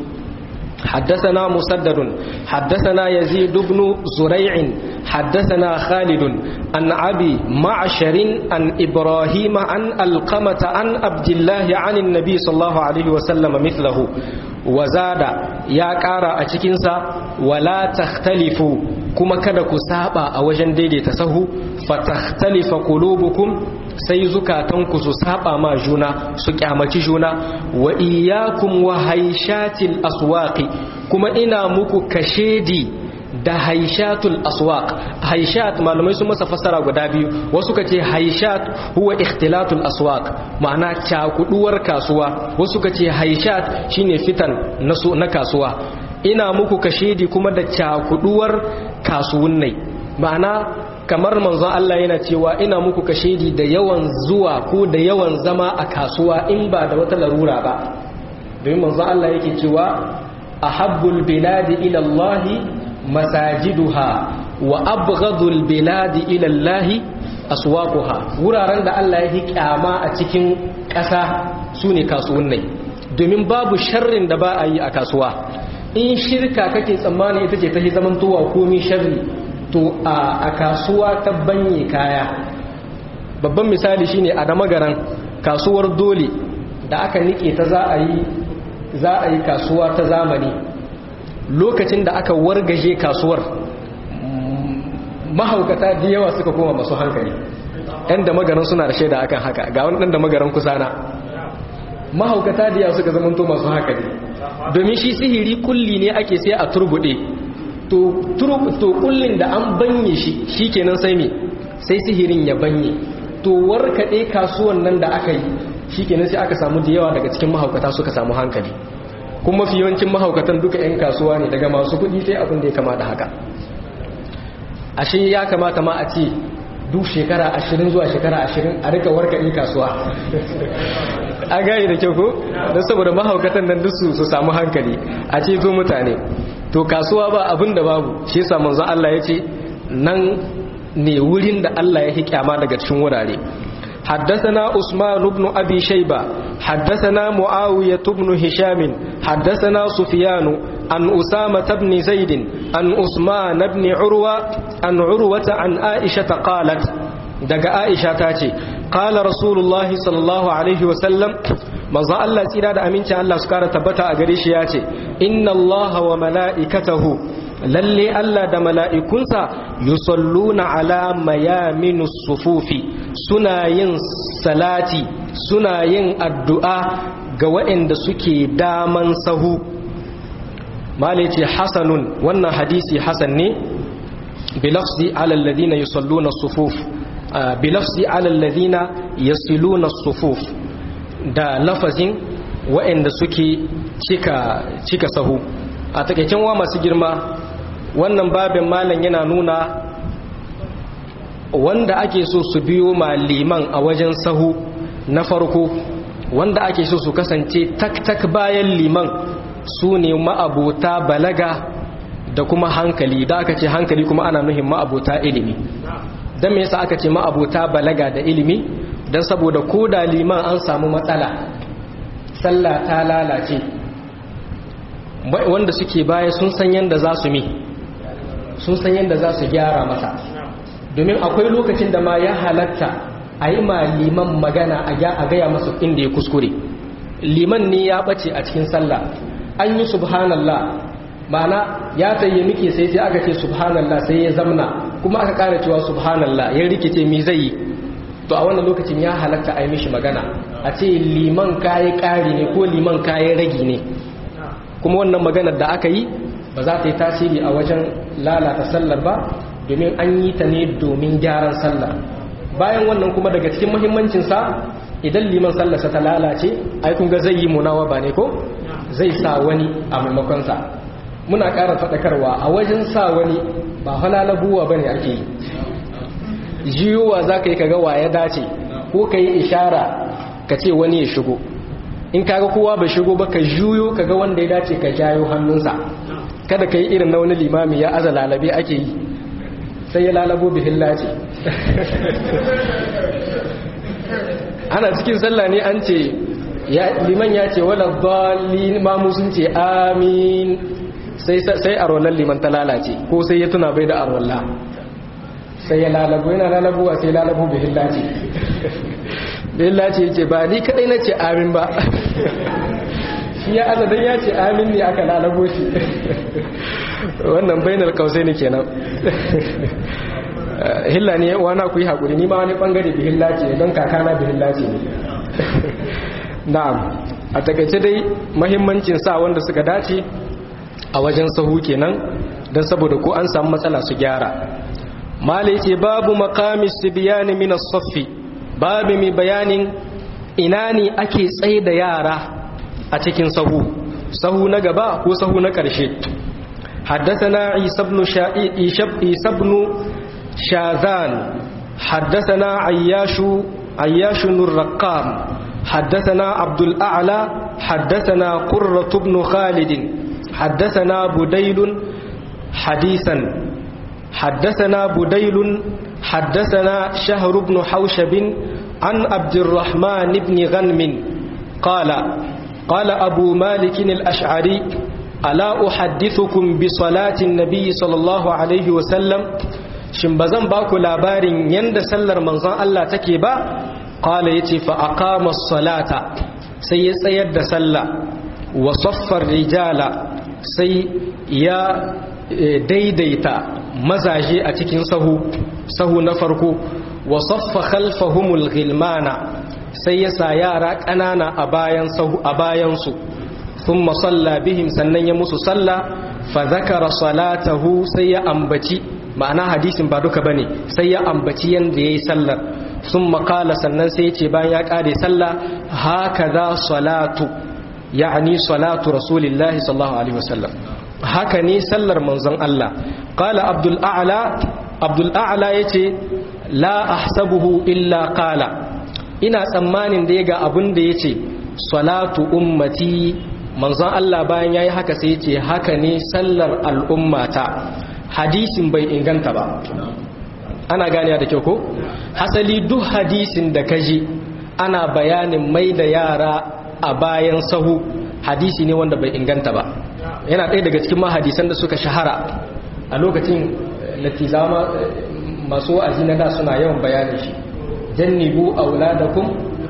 حدثنا مسدد حدثنا يزيد بن زريع حدثنا خالد عن أبي معشر عن إبراهيم عن القمة عن عبد الله عن النبي صلى الله عليه وسلم مثله وزاد يا كارا أتكنسا ولا تختلفوا كما كدك سابا أوجن ديدي تسهو فتختلف قلوبكم sai zukatanku su saba ma juna su kyamaci juna wa iyyakum wa haishatil aswaqi kuma ina muku kashedi da haishatul aswaq haishat malamai sun masa fassara guda biyu wasu kace haishat huwa ikhtilatul aswaq ma'ana cakuduwar kasuwa wasu kace haishat shine fitan na na kasuwa ina muku kashedi kuma da cakuduwar kasuwunnai ma'ana kamar manzon Allah yana cewa ina muku kashedi da yawan zuwa ko da yawan zama a kasuwa in ba da wata larura ba domin manzon Allah yake cewa ahabbul biladi ila Allah masajiduha wa abghadul biladi ila Allah aswaquha wuraren da Allah ya kyama a cikin ƙasa sune kasuwannai domin babu sharrin da ba a yi a kasuwa in shirka kake tsammani ita ce ta zamantowa komai sharri to a kasuwa ta banye kaya babban misali shine a damagaran kasuwar dole da aka nike ta za a yi za a yi kasuwa ta zamani lokacin da aka wargaje kasuwar mahaukata da yawa suka koma masu hankali ɗan da magaran suna da shaida akan haka ga wani ɗan da magaran kusana mahaukata da yawa suka zamanto masu hankali domin shi sihiri kulli ne ake sai a turbuɗe to kullin da an banye shi shikenan sai me sai sihirin ya banye to warkade kasuwan nan da aka yi shikenan sai aka samu da yawa daga cikin mahaukata suka samu hankali kuma mafi yawancin mahaukatan duka 'yan kasuwa ne daga masu kuɗi sai abin da ya kama da haka ashe ya kamata ma a ce duk shekara ashirin zuwa shekara ashirin a rika warkaɗe kasuwa a gani da kyau ko don saboda mahaukatan nan duk su samu hankali a ce zo mutane to kasuwa ba abin da babu shi yasa manzon Allah ya ce nan ne wurin da Allah ya kyama daga cikin wurare حدثنا عثمان بن أبي شيبة حدثنا معاوية بن هشام حدثنا سفيان عن أسامة بن زيد عن عثمان بن عروة عن عروة عن عائشة قالت دق عائشة تاتي قال رسول الله صلى الله عليه وسلم manzo Allah tsira da aminci Allah su kara tabbata a gare shi ya ce inna Allah wa mala'ikatahu lalle Allah da mala'ikunsa yusalluna ala mayaminus sufufi suna yin salati suna yin addu'a ga waɗanda suke daman sahu mala ce hasanun wannan hadisi hasan ne bilafsi alalladina yusalluna sufuf bilafsi alalladina yasiluna sufuf da lafazin waɗanda suke cika, cika sahu a takaicin wa masu girma wannan babin malam yana nuna wanda ake so su biyo ma liman a wajen sahu na farko wanda ake so su kasance tak-tak bayan liman su ne ma'abota balaga da kuma hankali da aka ce hankali kuma ana nuhin ma'abota ilimi don me yasa aka ce ma'abota balaga da ilimi don saboda ko da liman an samu matsala sallah ta lalace wanda suke baya sun san yadda za su mi sun san yadda za su gyara masa domin akwai lokacin da ma ya halatta a yi ma liman magana a gaya masa inda ya kuskure liman ne ya ɓace a cikin sallah an yi subhanallah ma'ana ya tsaye muke sai sai aka ce subhanallah sai ya zamna kuma aka ƙara cewa subhanallah ya rikice mi zai yi to a wannan lokacin ya halatta a yi mishi magana a ce liman kayi ƙari ne ko liman kayi ragi ne kuma wannan maganar da aka yi ba za ta yi tasiri a wajen lalata sallar ba domin an yi ta ne domin gyaran sallar bayan wannan kuma daga cikin muhimmancinsa idan liman sallarsa ta lalace ai kun ga zai yi munawa ba ne ko zai sa wani a maimakonsa muna ƙara faɗakarwa a wajen sa wani ba halalabuwa ba ne ake yi jiyowa za ka yi kaga wa ya dace ko ka yi ishara ka ce wani ya shigo in kaga kowa bai shigo ba ka juyo kaga wanda ya dace ka jayo hannunsa kada ka yi irin na wani limami ya aza lalabe ake yi sai ya lalabo bihin lace ana cikin sallah ne an ce liman ya ce wala dalin mamu sun ce amin sai arwallar liman ta lalace ko sai ya tuna bai da arwalla sai ya lalabo yana lalabuwa sai lalabo bihin lace bihin lace ya ce ba ni kadai na ce amin ba shi ya azadan ya ce amin ne aka lalabo shi wannan bainar kausai ne kenan hilla ne wana ku yi haƙuri ni ma wani ɓangare bi hilla ce don kakana bi hilla ce ne na'am a takaice dai mahimmancin sa wanda suka dace a wajen sahu kenan don saboda ko an samu matsala su gyara mala ce babu makamis biyani min as-saffi babu mai bayanin ina ne ake tsaye da yara a cikin sahu sahu na gaba ko sahu na ƙarshe حدثنا عيسى بن عيسى بن شاذان حدثنا عياش عياش الرقام حدثنا عبد الأعلى حدثنا قرة بن خالد حدثنا بديل حديثا حدثنا بديل حدثنا شهر بن حوشب عن عبد الرحمن بن غنم قال قال أبو مالك الأشعري ألا أحدثكم بصلاة النبي صلى الله عليه وسلم shin ba zan ba ku labarin yadda sallar manzon Allah take ba qala yace fa aqama salata sai ya tsayar da sallah wa saffar rijala sai ya daidaita mazaje a cikin sahu sahu na farko wa saffa khalfahumul ghilmana sai ya sa yara ƙanana a bayan sahu a bayan su thumma salla bihim sannan ya musu salla fa zakara salatahu sai ya ambaci ma'ana hadisin ba duka bane sai ya ambaci yanda yayi sallar sun makala sannan sai ya ce bayan ya kare sallah haka za salatu ya'ani salatu rasulillahi sallallahu alaihi wasallam haka ne sallar manzon Allah qala abdul a'la abdul a'la yace la ahsabuhu illa qala ina tsammanin da ya ga abin da yace salatu ummati manzon Allah bayan yayi haka sai yace haka ne sallar al'ummata hadisin bai inganta ba ana ganiya da kyau ko hasali duk hadisin da kaji ana bayanin mai da yara a bayan sahu hadisi ne wanda bai inganta ba yana ɗaya daga cikin mahadisan da suka shahara a lokacin latizama masu wa'azi na da suna yawan bayanin shi jannibu auladakum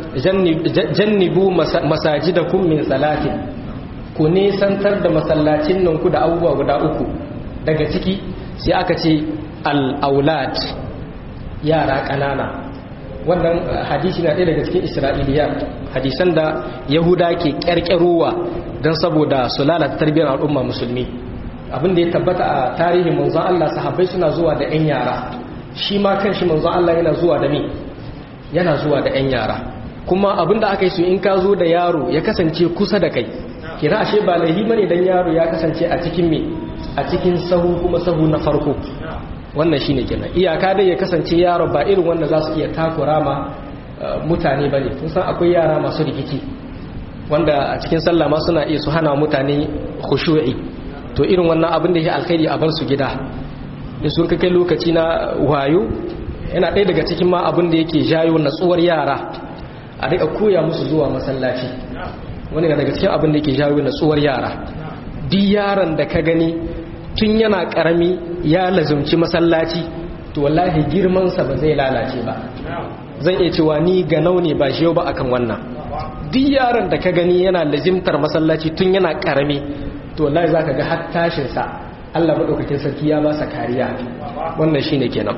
jannibu masajidakum min salatin ku nisantar da masallacin nan ku da abubuwa guda uku daga ciki sai aka ce al-aulad yara ƙanana wannan hadisi na ɗaya daga cikin isra'iliya hadisan da yahuda ke ƙyarƙyarowa don saboda su lalata tarbiyyar al'umma musulmi abin da ya tabbata a tarihin manzon Allah sahabbai suna zuwa da 'yan yara shi ma kan shi manzon Allah yana zuwa da me yana zuwa da 'yan yara kuma abin da aka yi su in ka zo da yaro ya kasance kusa da kai kira ashe ba laihi bane dan yaro ya kasance a cikin me a cikin sahu kuma sahu na farko wannan shine kenan iyaka dai ya kasance yaro ba irin wanda za su iya takura ma mutane bane kun san akwai yara masu rikici wanda a cikin sallah ma suna iya su hana mutane khushu'i to irin wannan abin da ya alkhairi a bar su gida da sun kai lokaci na wayo yana ɗaya daga cikin ma abin da yake jayo natsuwar yara a rika koya musu zuwa masallaci wani daga cikin abin da yake jayo natsuwar yara duk yaron da ka gani tun yana karami ya lazumci masallaci to wallahi girmansa ba zai lalace ba zan iya cewa ni ga ne ba shi yau ba akan wannan duk yaron da ka gani yana lazimtar masallaci tun yana karami to wallahi zaka ga har tashin sa Allah madaukakin sarki ya ba sa kariya wannan shine kenan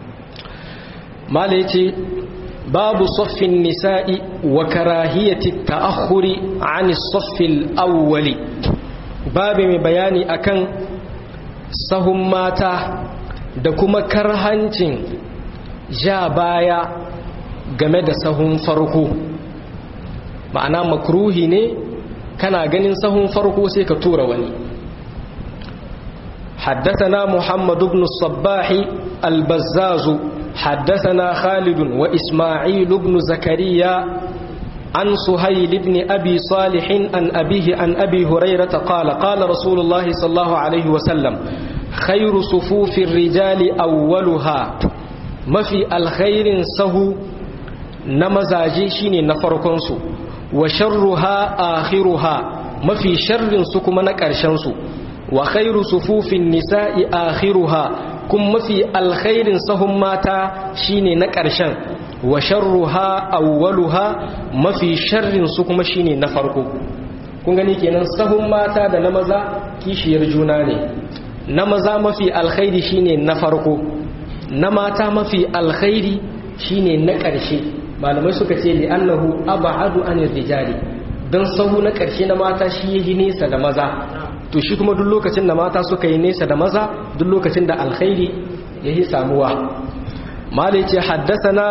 mala yace babu saffin nisa'i wa karahiyati ta'akhuri 'ani saffil awwali babu mai bayani akan sahun mata da kuma karhancin ja baya game da sahun farko ma'ana makruhi ne kana ganin sahun farko sai ka tura wani حدثنا محمد بن الصباح البزاز حدثنا خالد وإسماعيل بن زكريا عن سهيل بن أبي صالح عن أبيه عن أبي هريرة قال قال رسول الله صلى الله عليه وسلم خير صفوف الرجال أولها ما في الخير سهو نمزاجي شيني نفركنسو وشرها آخرها ما في شر سكما نكرشنسو وخير صفوف النساء آخرها كم في الخير سهم ماتا شيني نكرشن وشرها أولها ما في شر سكما شيني نفركو kun gani kenan sahun mata da na maza kishiyar juna ne na maza mafi alkhairi shine na farko na mata mafi alkhairi shine na ƙarshe malamai suka ce li annahu ab'adu anir rijali dan sahu na ƙarshe na mata shi yayi nesa da maza to shi kuma duk lokacin da mata suka yi nesa da maza duk lokacin da alkhairi yayi samuwa malai ce haddathana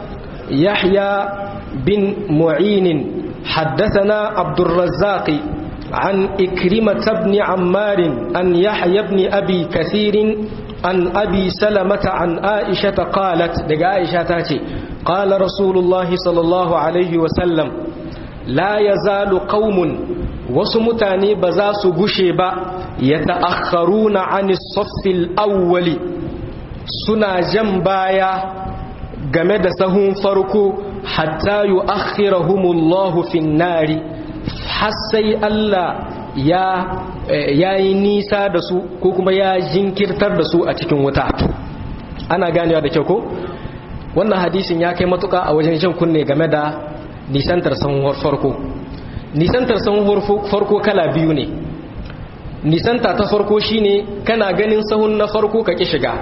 yahya bin mu'in haddathana abdurrazzaq عن إكرمة بن عمار عن يحيى بن أبي كثير عن أبي سلمة عن عائشة قالت دقى عائشة تاتي قال رسول الله صلى الله عليه وسلم لا يزال قوم وسمتاني بزاس قشيبا يتأخرون عن الصف الأول سنا جنبايا جمد سهم فرقو حتى يؤخرهم الله في النار حسي الله ya yi nisa da su ko kuma ya jinkirtar da su a cikin wuta ana ganewa da kyau ko wannan hadisin ya kai matuka a wajen jan kunne game da nisantar sahun farko nisantar sahun farko kala biyu ne nisanta ta farko shine kana ganin sahun na farko ka ki shiga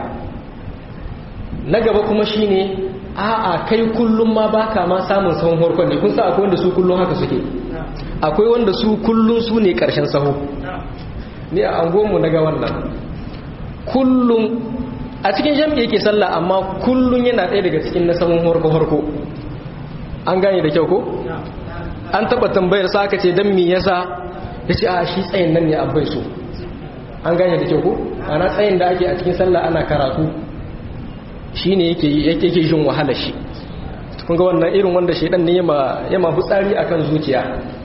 na gaba kuma shine a'a kai kullum ma baka ma samun sahun farkon ne kun sa akwai wanda su kullum haka suke akwai wanda su kullum su ne karshen sahu ni a angonmu na ga wannan kullum a cikin jam'i yake sallah amma kullum yana ɗaya daga cikin na sahun harko-harko an gane da kyau ko? an taɓa tambayar sa aka ce don mi yasa ya ce a shi tsayin nan ne abbai so an gane da kyau ko? ana tsayin da ake a cikin sallah ana karatu shine yake yake jin wahala shi kun ga wannan irin wanda shedan ne yama yama hutsari akan zuciya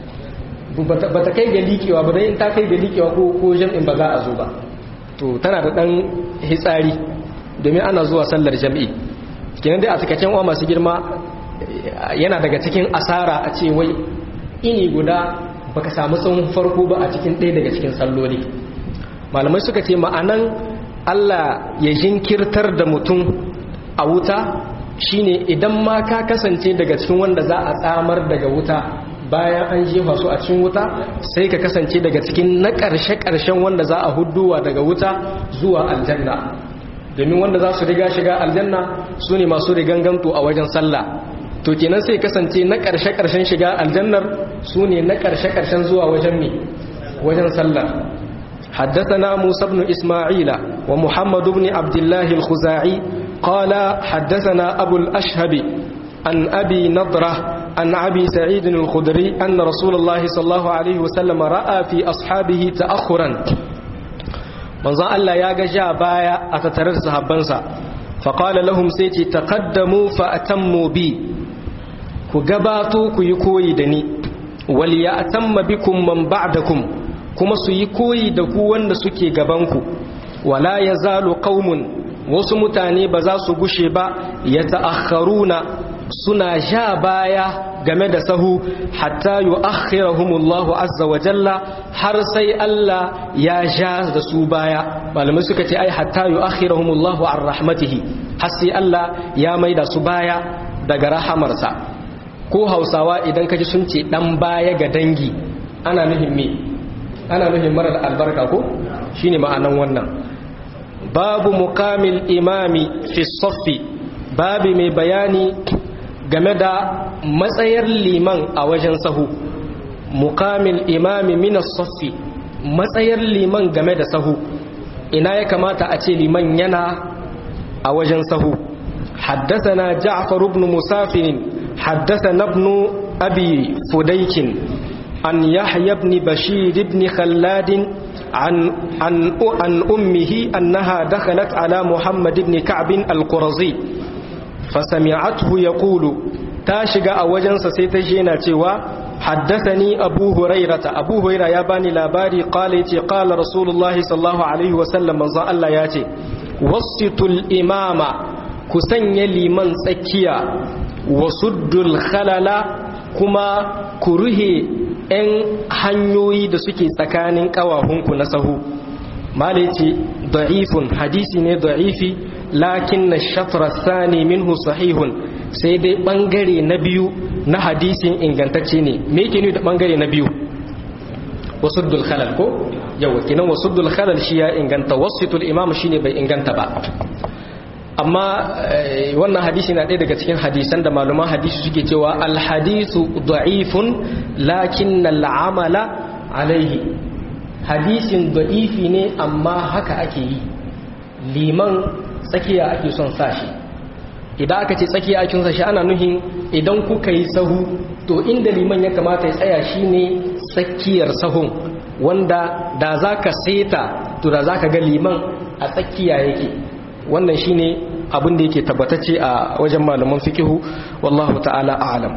bata kai ga likewa ba dai in ta kai ga likewa ko ko jam'in ba za a zo ba to tana da dan hitsari domin ana zuwa sallar jam'i kenan dai a takacin uwa masu girma yana daga cikin asara a ce wai ini guda baka samu tsawon farko ba a cikin ɗaya daga cikin salloli malamai suka ce ma'anan Allah ya jinkirtar da mutum a wuta shine idan ma ka kasance daga cikin wanda za a tsamar daga wuta bayan an jefa su a cikin wuta sai ka kasance daga cikin na ƙarshe-ƙarshen wanda za a hudduwa daga wuta zuwa aljanna domin wanda za su riga shiga aljanna su ne masu riganganto a wajen sallah to kenan sai kasance na ƙarshe-ƙarshen shiga aljannar su ne na ƙarshe-ƙarshen zuwa wajen mi wajen sallar حدثنا موسى بن إسماعيل ومحمد بن عبد الله الخزاعي قال حدثنا أبو الأشهب عن أبي نضرة عن أبي سعيد الخدري أن رسول الله صلى الله عليه وسلم رأى في أصحابه تأخرا manzon Allah ya ga ja baya a tattare da sahabbansa faƙala lahum sai ce taqaddamu fa atammu bi ku gabato ku yi koyi da ni wal ya atamma bikum man ba'dakum kuma su yi koyi da ku wanda suke gabanku wala yazalu qaumun wasu mutane ba za su gushe ba ya ta'akharuna suna ja baya game da sahu hatta yu'akhirahumullahu azza wa jalla har sai Allah ya ja da su baya malamai suka ce ai hatta yu'akhirahumullahu an rahmatihi har sai Allah ya maida su baya daga rahamarsa ko Hausawa idan kaji sun ce dan baya ga dangi ana nufin me ana nufin marar albarka ko shine ma'anan wannan babu muqamil imami fi saffi babu mai bayani game da matsayar liman a wajen sahu mukamil imami minas saffi matsayar liman game da sahu ina ya kamata a ce liman yana a wajen sahu حدثنا جعفر بن مسافر حدثنا ابن أبي فديك عن يحيى بن بشير بن خلاد عن, عن, عن أمه أنها دخلت على محمد بن كعب القرظي فسمعته يقول تاشق أوجنس سيتجينا تيوا حدثني أبو هريرة أبو هريرة ياباني لاباري قال يتي قال رسول الله صلى الله عليه وسلم من الله ياتي وسط الإمام كسن لمن سكيا وسد الخلل كما كره ‘yan hanyoyi da suke tsakanin ƙawahunku na sahu malici da'ifun hadisi ne da'ifi lakin na shafra sani minhu sahihun sai dai ɓangare na biyu na hadisin ingantacce ne me yake da ɓangare na biyu wasuddul khalal ko yawa kinan wasuddul khalal shi ya inganta wasitul imam shine bai inganta ba amma wannan hadisi na ɗaya daga cikin hadisan da malaman hadisi suke cewa alhadisu da'ifun lakin al'amala alaihi hadisin da'ifi ne amma haka ake yi liman tsakiya ake son sashi idan aka ce tsakiya ake son sashi ana nuhin idan kuka yi sahu to inda liman ya kamata ya tsaya shine tsakiyar sahun wanda da za ka seta to da za ka ga liman a tsakiya yake wannan shine abin da yake tabbatacce a wajen malaman fikihu wallahu ta'ala a'lam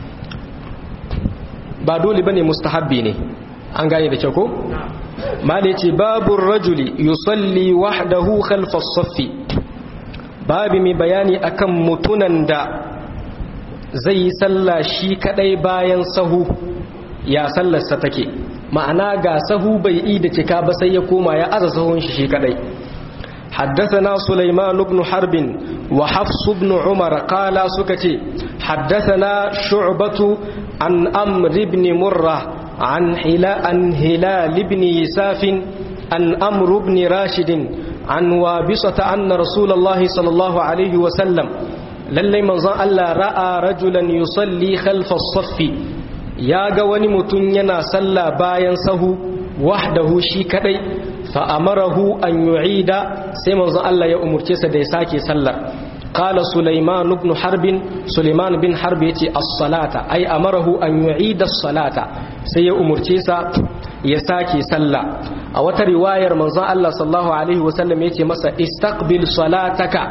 ba dole bane mustahabbi ne an gane da kyau ko mala yace babur rajuli yusalli wahdahu khalfa as-saffi babi mai bayani akan mutunan da zai yi sallah shi kadai bayan sahu ya sallarsa take ma'ana ga sahu bai yi da cika ba sai ya koma ya aza sahun shi shi kadai حدثنا سليمان بن حرب وحفص بن عمر قال سكتي حدثنا شعبة عن أمر بن مرة عن هلال, عن هلال بن يساف عن أمر بن راشد عن وابصة أن رسول الله صلى الله عليه وسلم للي من ألا رأى رجلا يصلي خلف الصف يا قواني متنينا صلى باين سهو وحده شي كدي fa'amarahu an yu'ida sai manzon Allah ya umurce sa da ya sake sallar qala sulaiman ibn harbin sulaiman bin harb yace as-salata ay amarahu an yu'ida as-salata sai ya umurce sa ya sake sallah a wata riwayar manzon Allah sallallahu alaihi wasallam yace masa istaqbil salataka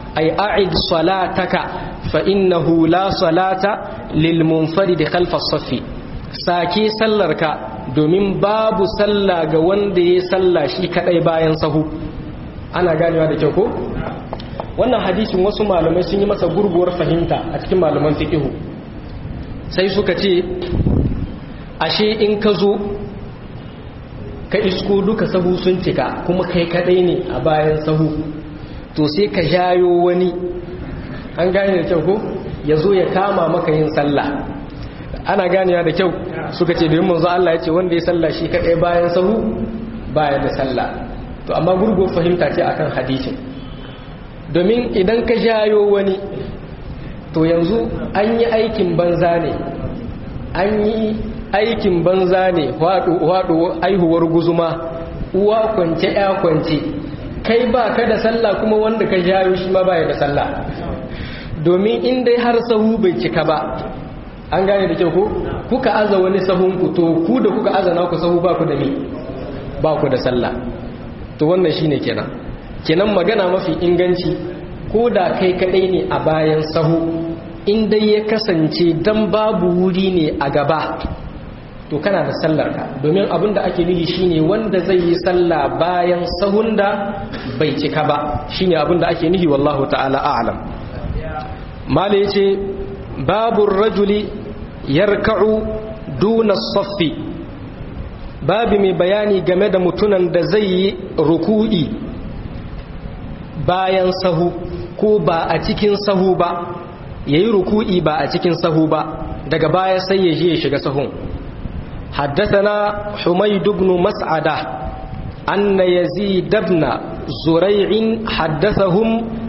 ay a'id salataka fa innahu la salata lil munfarid khalfa as-saffi sake sallarka domin babu sallah ga wanda ya salla shi kadai bayan sahu ana ganewa da kyau ko wannan hadisin wasu malamai sun yi masa gurguwar fahimta a cikin malaman fiqh sai suka ce ashe in ka zo ka isko duka sahu sun cika kuma kai kadai ne a bayan sahu to sai ka jayo wani an gane da kyau ko ya zo ya kama maka yin sallah ana ganewa da kyau suka ce domin manzo Allah ya ce wanda ya sallah shi kadai bayan sahu baya da sallah to amma gurgo fahimta ce akan hadisin domin idan ka jayo wani to yanzu an yi aikin banza ne an yi aikin banza ne waɗo aihuwar guzuma uwa kwance ya kwance kai ba ka da sallah kuma wanda ka jayo shi ma baya da sallah domin in dai har sahu bai cika ba an gane da kyau ko kuka aza wani sahun ku to ku da kuka aza na ku sahu ba ku da ni ba ku da sallah to wannan shine kenan kenan magana mafi inganci ko da kai kadai ne a bayan sahu in dai ya kasance dan babu wuri ne a gaba to kana da sallarka domin abin da ake nufi shine wanda zai yi sallah bayan sahun da bai cika ba shine abin da ake nufi wallahu ta'ala a'lam mala yace babu rajuli yarka'u duna saffi babu mai bayani game da mutunan da zai yi ruku'i bayan sahu ko ba a cikin sahu ba yayi ruku'i ba a cikin sahu ba daga baya sai ya je ya shiga sahun حدثنا حميد بن مسعدة أن يزيد بن زريع حدثهم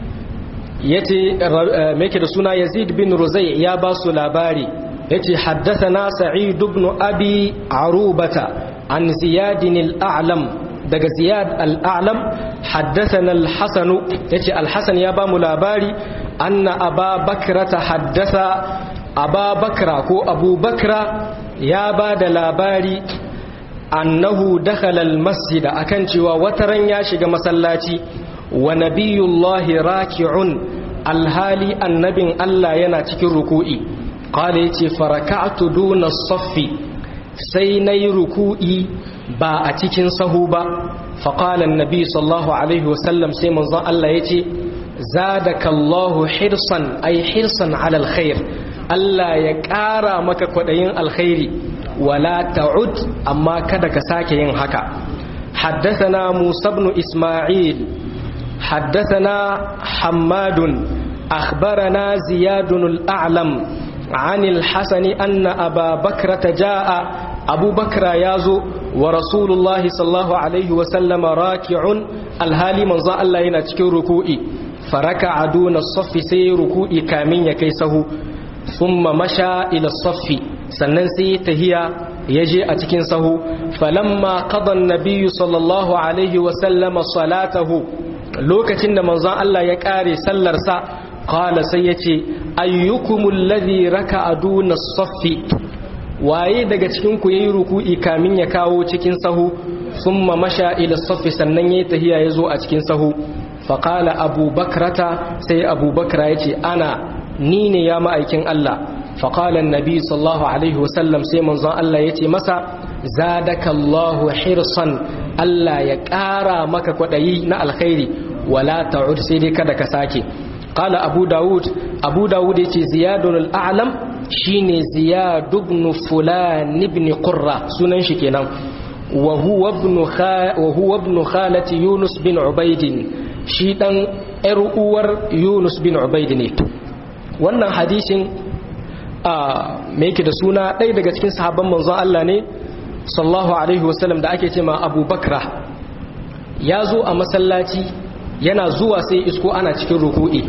يتي ميك سنة يزيد بن رزيع يا باس لاباري يتي حدثنا سعيد بن أبي عروبة عن زياد الأعلم daga ziyad al'alam haddasana al-hasanu ya ce al-hasan ya ba mu labari anna aba bakra ta haddasa aba bakra ko abu bakra ya ba da labari annahu dakhala al-masjid akan cewa wataran ya shiga masallaci wa nabiyullahi raki'un alhali annabin Allah yana cikin ruku'i qala yace faraka'tu duna as-saffi sai nayi ruku'i ba a cikin sahu ba faƙalan nabi sallallahu alaihi wasallam sai manzon Allah ya ce zadakallahu hirsan ay hirsan alal khair Allah ya ƙara maka kwaɗayin alkhairi wala ta'ud amma kada ka sake yin haka حدثنا موسى بن إسماعيل حدثنا حماد أخبرنا زياد الأعلم عن الحسن أن أبا بكرة جاء أبو بكر يازو ورسول الله صلى الله عليه وسلم راكع الهالي من ظن الله ينتكي ركوئي فركع دون الصف سي ركوئي كامين يكيسه ثم مشى إلى الصف sannan sai tahiya ya je a cikin sahu falamma qadan nabiyyu sallallahu alaihi wa sallama salatahu lokacin da manzon Allah ya kare sallarsa qala sai yace ayyukumul ladhi raka'a duna as-saffi waye daga cikin ku yayi ruku'i kamin ya kawo cikin sahu thumma masha ila saffi sannan yayi tahiya yazo a cikin sahu fa qala abu bakrata sai abu bakra yace ana ni ne ya ma'aikin Allah fa qala annabi sallallahu alaihi wasallam sai manzon Allah yace masa zadakallahu hirsan Allah ya ƙara maka kwadayi na alkhairi wala ta'ud sai dai kada ka sake qala abu daud abu daud yace ziyadul a'lam shine ziyad ibn fulan ibn qurra sunan shi kenan wa huwa ibn wa huwa ibn khalati yunus bin ubayd shi dan yar uwar yunus bin ubayd ne wannan hadisin a me yake da suna ɗaya daga cikin sahabban manzon Allah ne sallallahu alaihi wasallam da ake cewa Abu Bakra ya zo a masallaci yana zuwa sai isko ana cikin ruku'i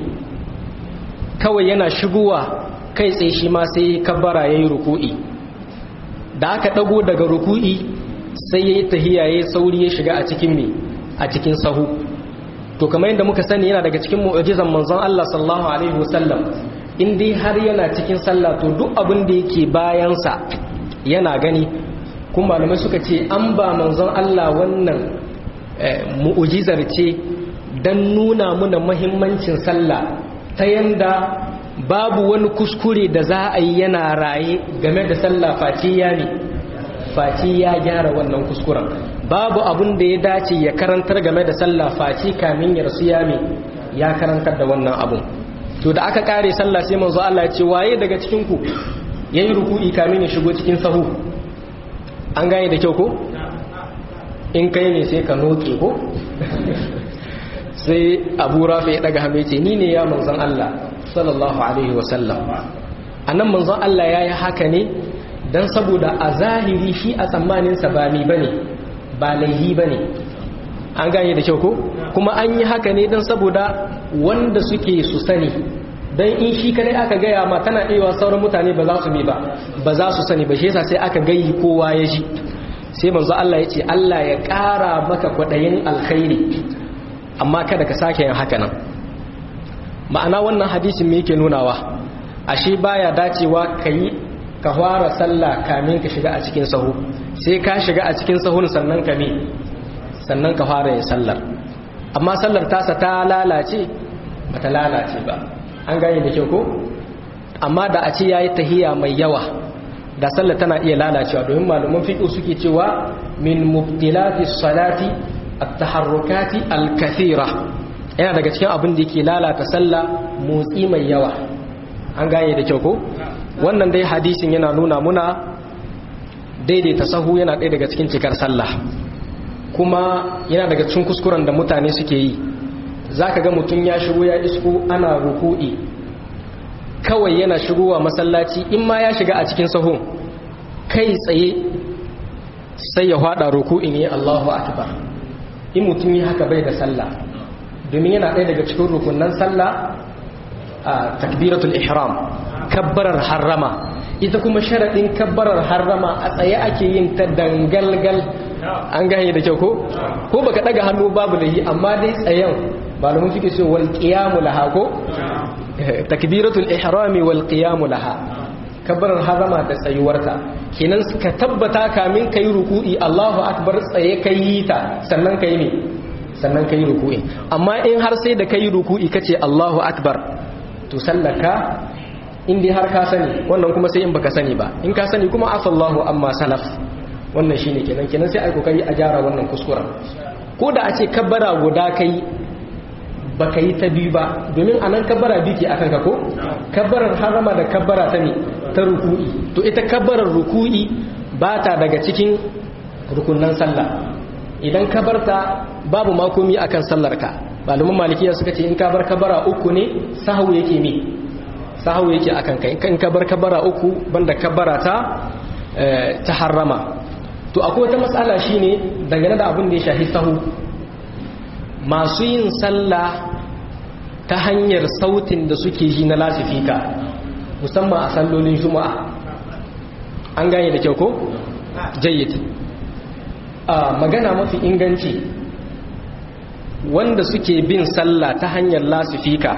kawai yana shigowa kai tsaye shi ma sai kabbara yayi ruku'i da aka dago daga ruku'i sai yayi tahiyya yayi sauri ya shiga a cikin me a cikin sahu to kamar yadda muka sani yana daga cikin mu'jizan manzon Allah sallallahu alaihi wasallam in dai har yana cikin sallah to duk abin da yake bayan sa yana gani kuma malamai suka ce an ba manzon Allah wannan mu'jizar ce don nuna muna mahimmancin sallah ta yanda babu wani kuskure da za a yi yana raye game da sallah faci ya ne faci ya gyara wannan kuskuren babu abun da ya dace ya karantar game da sallah faci kamin ya rasu ya ne ya karantar da wannan abun to da aka kare sallah sai manzo Allah ya ce waye daga cikin ku yayi ruku'i kamin ya shigo cikin sahu an gane da kyau ko in kai ne sai ka noke ko sai Abu Rafi ya daga hannu ce ni ne ya manzon Allah sallallahu alaihi wasallam anan manzon Allah yayi haka ne dan saboda a zahiri shi a tsammanin sa ba ni bane ba laihi bane an gane da kyau ko kuma an yi haka ne dan saboda wanda suke su sani dan in shi kadai aka gaya ma tana ɗewa sauran mutane ba za su bi ba ba za su sani ba shi yasa sai aka gayi kowa ya ji sai manzo Allah ya ce Allah ya ƙara maka kwaɗayin alkhairi amma kada ka sake yin haka nan ma'ana wannan hadisin me yake nunawa ashe baya dacewa ka yi ka fara sallah kamin ka shiga a cikin sahu sai ka shiga a cikin sahun sannan ka me sannan ka fara yin sallar amma sallar tasa ta lalace bata lalace ba an gane da kyau ko amma da a ce yayi tahiya mai yawa da sallar tana iya lalacewa domin malaman fiqh suke cewa min mubtilati salati at-taharrukati al-kathira yana daga cikin abin da yake lalata sallah motsi mai yawa an gane da kyau ko wannan dai hadisin yana nuna muna daidaita sahu yana ɗaya daga cikin cikar sallah kuma yana daga cikin kuskuren da mutane suke yi za ka ga mutum ya shigo ya isko ana ruku'i kawai yana shigowa masallaci in ma ya shiga a cikin sahun kai tsaye sai ya hada ruku'i ne Allahu akbar in mutum yi haka bai da sallah domin yana ɗaya daga cikin rukunan sallah a takbiratul ihram kabbarar harrama ita kuma sharaɗin kabbarar harrama a tsaye ake yin ta dangalgal an gane da kyau ko ko baka daga hannu babu da yi amma dai tsayen malamin suke ce wal qiyamu laha ko takbiratul ihrami wal qiyamu laha kabbarar harama da tsayuwarta kenan ka tabbata kamin kai ruku'i Allahu akbar tsaye kai ta sannan kai ne sannan kai ruku'i amma in har sai da kai ruku'i kace Allahu akbar to sallaka in dai har ka sani wannan kuma sai in baka sani ba in ka sani kuma afallahu amma salaf wannan shine kenan kenan sai ai kokari a gyara wannan kuskuren ko da a ce kabbara guda kai baka yi ta biyu ba domin anan kabbara biyu ke akan ka ko kabbarar harama da kabbara ta ne ta ruku'i to ita kabbarar ruku'i ba ta daga cikin rukunnan sallah idan kabarta babu makomi akan sallar ka malaman malikiya suka ce in ka bar kabara uku ne sahu yake ne sahu yake akan kai in ka bar kabara uku banda kabara ta ta harrama to akwai wata matsala shine dangane da abin da ya shahi sahu masu yin sallah ta hanyar sautin da suke ji na lasifika musamman a sallolin juma'a an gane da kyau ko jayyid a magana mafi inganci wanda suke bin sallah ta hanyar lasifika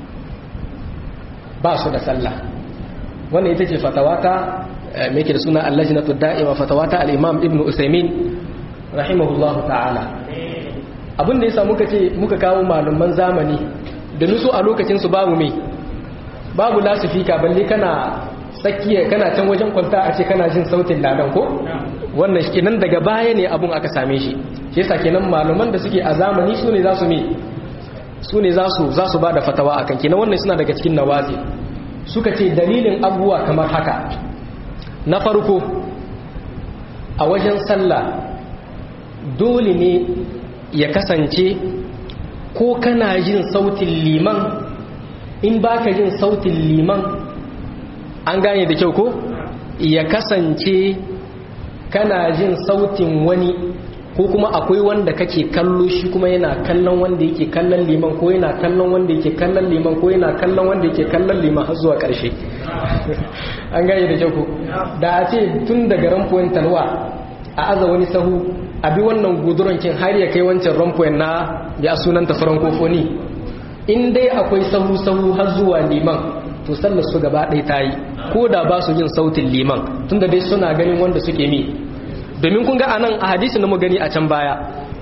ba su da sallah wannan ita ce fatawata mai ke da suna allajinatu da'ima fatawata al'imam ibn usaimin rahimahullahu ta'ala abin da yasa muka ce muka kawo malaman zamani da nusu a lokacinsu babu mai babu lasifika balle kana tsakiya kana can wajen kwanta a ce kana jin sautin ladan ko wannan shi kenan daga baya ne abun aka same shi shi yasa kenan malaman da suke a zamani su ne za su mi su ne za su za su bada fatawa akan kenan wannan suna daga cikin nawazi suka ce dalilin abubuwa kamar haka na farko a wajen sallah dole ne ya kasance ko kana jin sautin liman in baka jin sautin liman an gane da kyau ko ya kasance kana jin sautin wani ko kuma akwai wanda kake kallo shi kuma yana kallon wanda yake kallon liman ko yana kallon wanda yake kallon liman ko yana kallon wanda yake kallon liman har zuwa ƙarshe an gane da kyau ko da a ce tun daga rampoyin talwa a aza wani sahu a bi wannan gudurankin har ya kai wancan rampoyin na ya sunanta francophonie in dai akwai sahu-sahu har zuwa liman to sallar su gaba ɗaya ta yi ko da ba su yin sautin liman tunda dai suna ganin wanda suke mi domin kun ga anan a hadisi na mu gani a can baya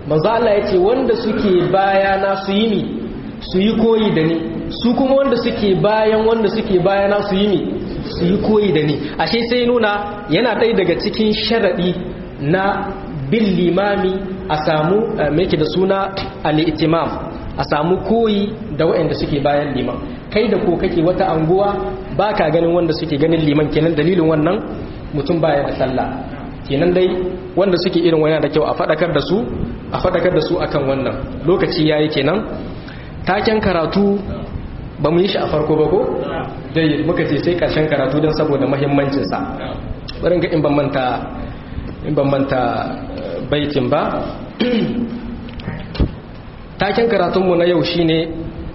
manzo Allah yace wanda suke bayana su yi ni su yi koyi da ni su kuma wanda suke bayan wanda suke bayana su yi ni su yi koyi da ni ashe sai nuna yana ɗaya daga cikin sharaɗi na bin limami a samu mai da suna al'itimam a samu koyi da waɗanda suke bayan liman kai da ko kake wata anguwa ba ka ganin wanda suke ganin liman kenan dalilin wannan mutum baya da sallah kenan dai wanda suke irin wani da kyau a faɗakar da su a faɗakar da su akan wannan lokaci yayi kenan taken karatu ba mu yi shi a farko ba ko dai muka ce sai karshen karatu don saboda mahimmancinsa barin ga in ban manta in ban manta baitin ba taken karatunmu na yau shine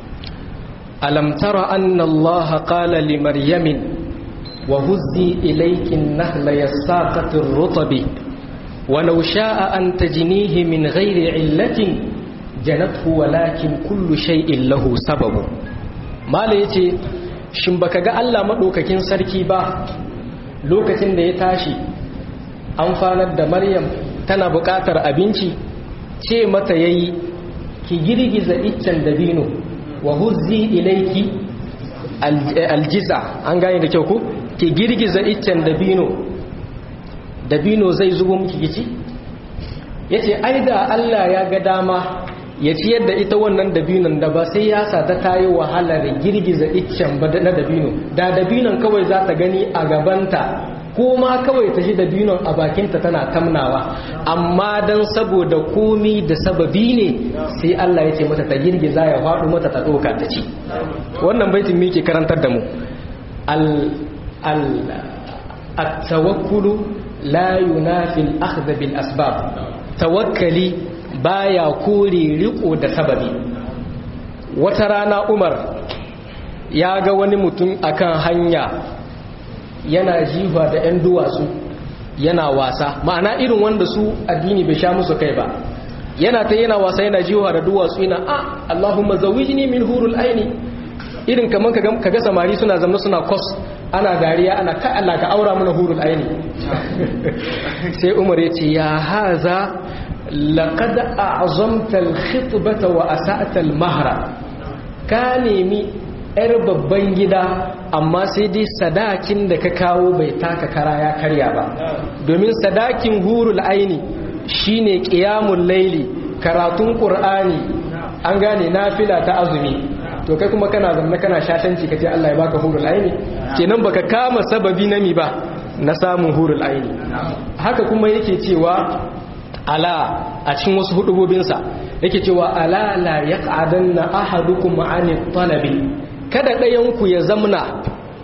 alam tara anna Allah qala li maryamin wa huzzi ilayki an-nahla yasaqati ar-rutbi ولو شاء أن تجنيه من غير علة جنته ولكن كل شيء له سبب mala ya ce shin baka ga Allah maɗaukakin sarki ba lokacin da ya tashi amfanar da maryam tana buƙatar abinci ce mata yayi ki girgiza iccen dabino wa huzzi ilaiki aljiza an gane da kyau ku ki girgiza iccen dabino dabino zai zubo miki gici yace ai da Allah ya ga dama ya ciyar da ita wannan dabinon da ba sai ya sa ta tayi wahala da girgiza iccen ba na dabino da dabinon kawai za ta gani a gabanta ko ma kawai ta ji dabinon a bakinta tana tamnawa amma dan saboda komi da sababi ne sai Allah ya ce mata ta girgiza ya faɗo mata ta ɗauka ta ci wannan baitin me ke karantar da mu al al at-tawakkulu la yunafi al-akhdh bil asbab tawakkali baya kore riko da sababi wata rana umar ya ga wani mutum akan hanya yana jifa da 'yan duwatsu yana wasa ma'ana irin wanda su addini bai sha musu kai ba yana ta yana wasa yana jifa da duwatsu yana a allahumma zawijni min hurul aini irin kaman ka ga samari suna zama suna kos ana dariya ana ka Allah ka aura mana hurul aini sai umar ya ce ya haza لقد أعظمت الخطبة وأسأت المهر ka nemi ‘yar babban gida amma sai dai sadakin da ka kawo bai taka kara ya karya ba domin sadakin hurul aini shine ƙiyamun laili karatun ƙur'ani an gane nafila ta azumi to kai kuma kana zanna kana shatanci ka ce Allah ya baka hurul aini kenan baka kama sababi na mi ba na samun hurul aini haka kuma yake cewa ala a cikin wasu hudubobinsa yake cewa ala la yaq'adanna ahadukum ani talabi kada ɗayanku ya zamna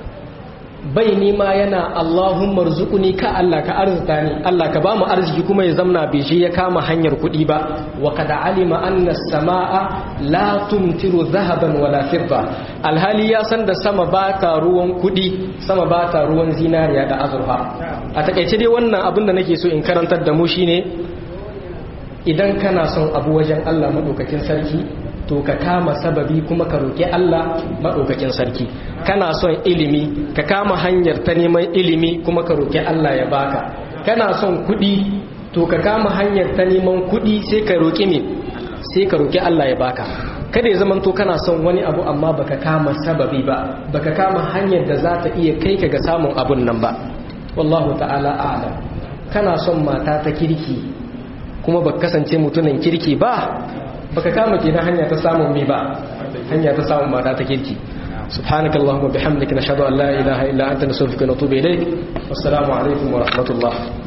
bai nima yana Allahumma rzuqni ka Allah ka arzuta ni Allah ka bamu arziki kuma ya zamna bai je ya kama hanyar kuɗi ba wa qad alima anna as-samaa la tumtiru dhahaban wala fidda alhali ya san da sama ba ta ruwan kuɗi sama ba ta ruwan zinariya da azurfa a takaice dai wannan abin da nake so in karantar da mu shine idan kana son abu wajen Allah maɗaukakin sarki to ka kama sababi kuma ka roƙi Allah maɗaukakin sarki kana son ilimi ka kama hanyar ta neman ilimi kuma ka roƙi Allah ya baka kana son kuɗi to ka kama hanyar ta neman kuɗi sai ka roƙi me sai ka roƙi Allah ya baka kada ya zaman to kana son wani abu amma baka kama sababi ba baka kama hanyar da za ta iya kai ka ga samun abun nan ba wallahu ta'ala a'lam kana son mata ta kirki kuma ba kasance mutumin kirki ba baka kama kenan hanya ta samun mi ba hanya ta samun mata ta kirki سبحانك اللهم وبحمدك نشهد أن لا إله إلا أنت نستغفرك ونتوب إليك والسلام عليكم ورحمة الله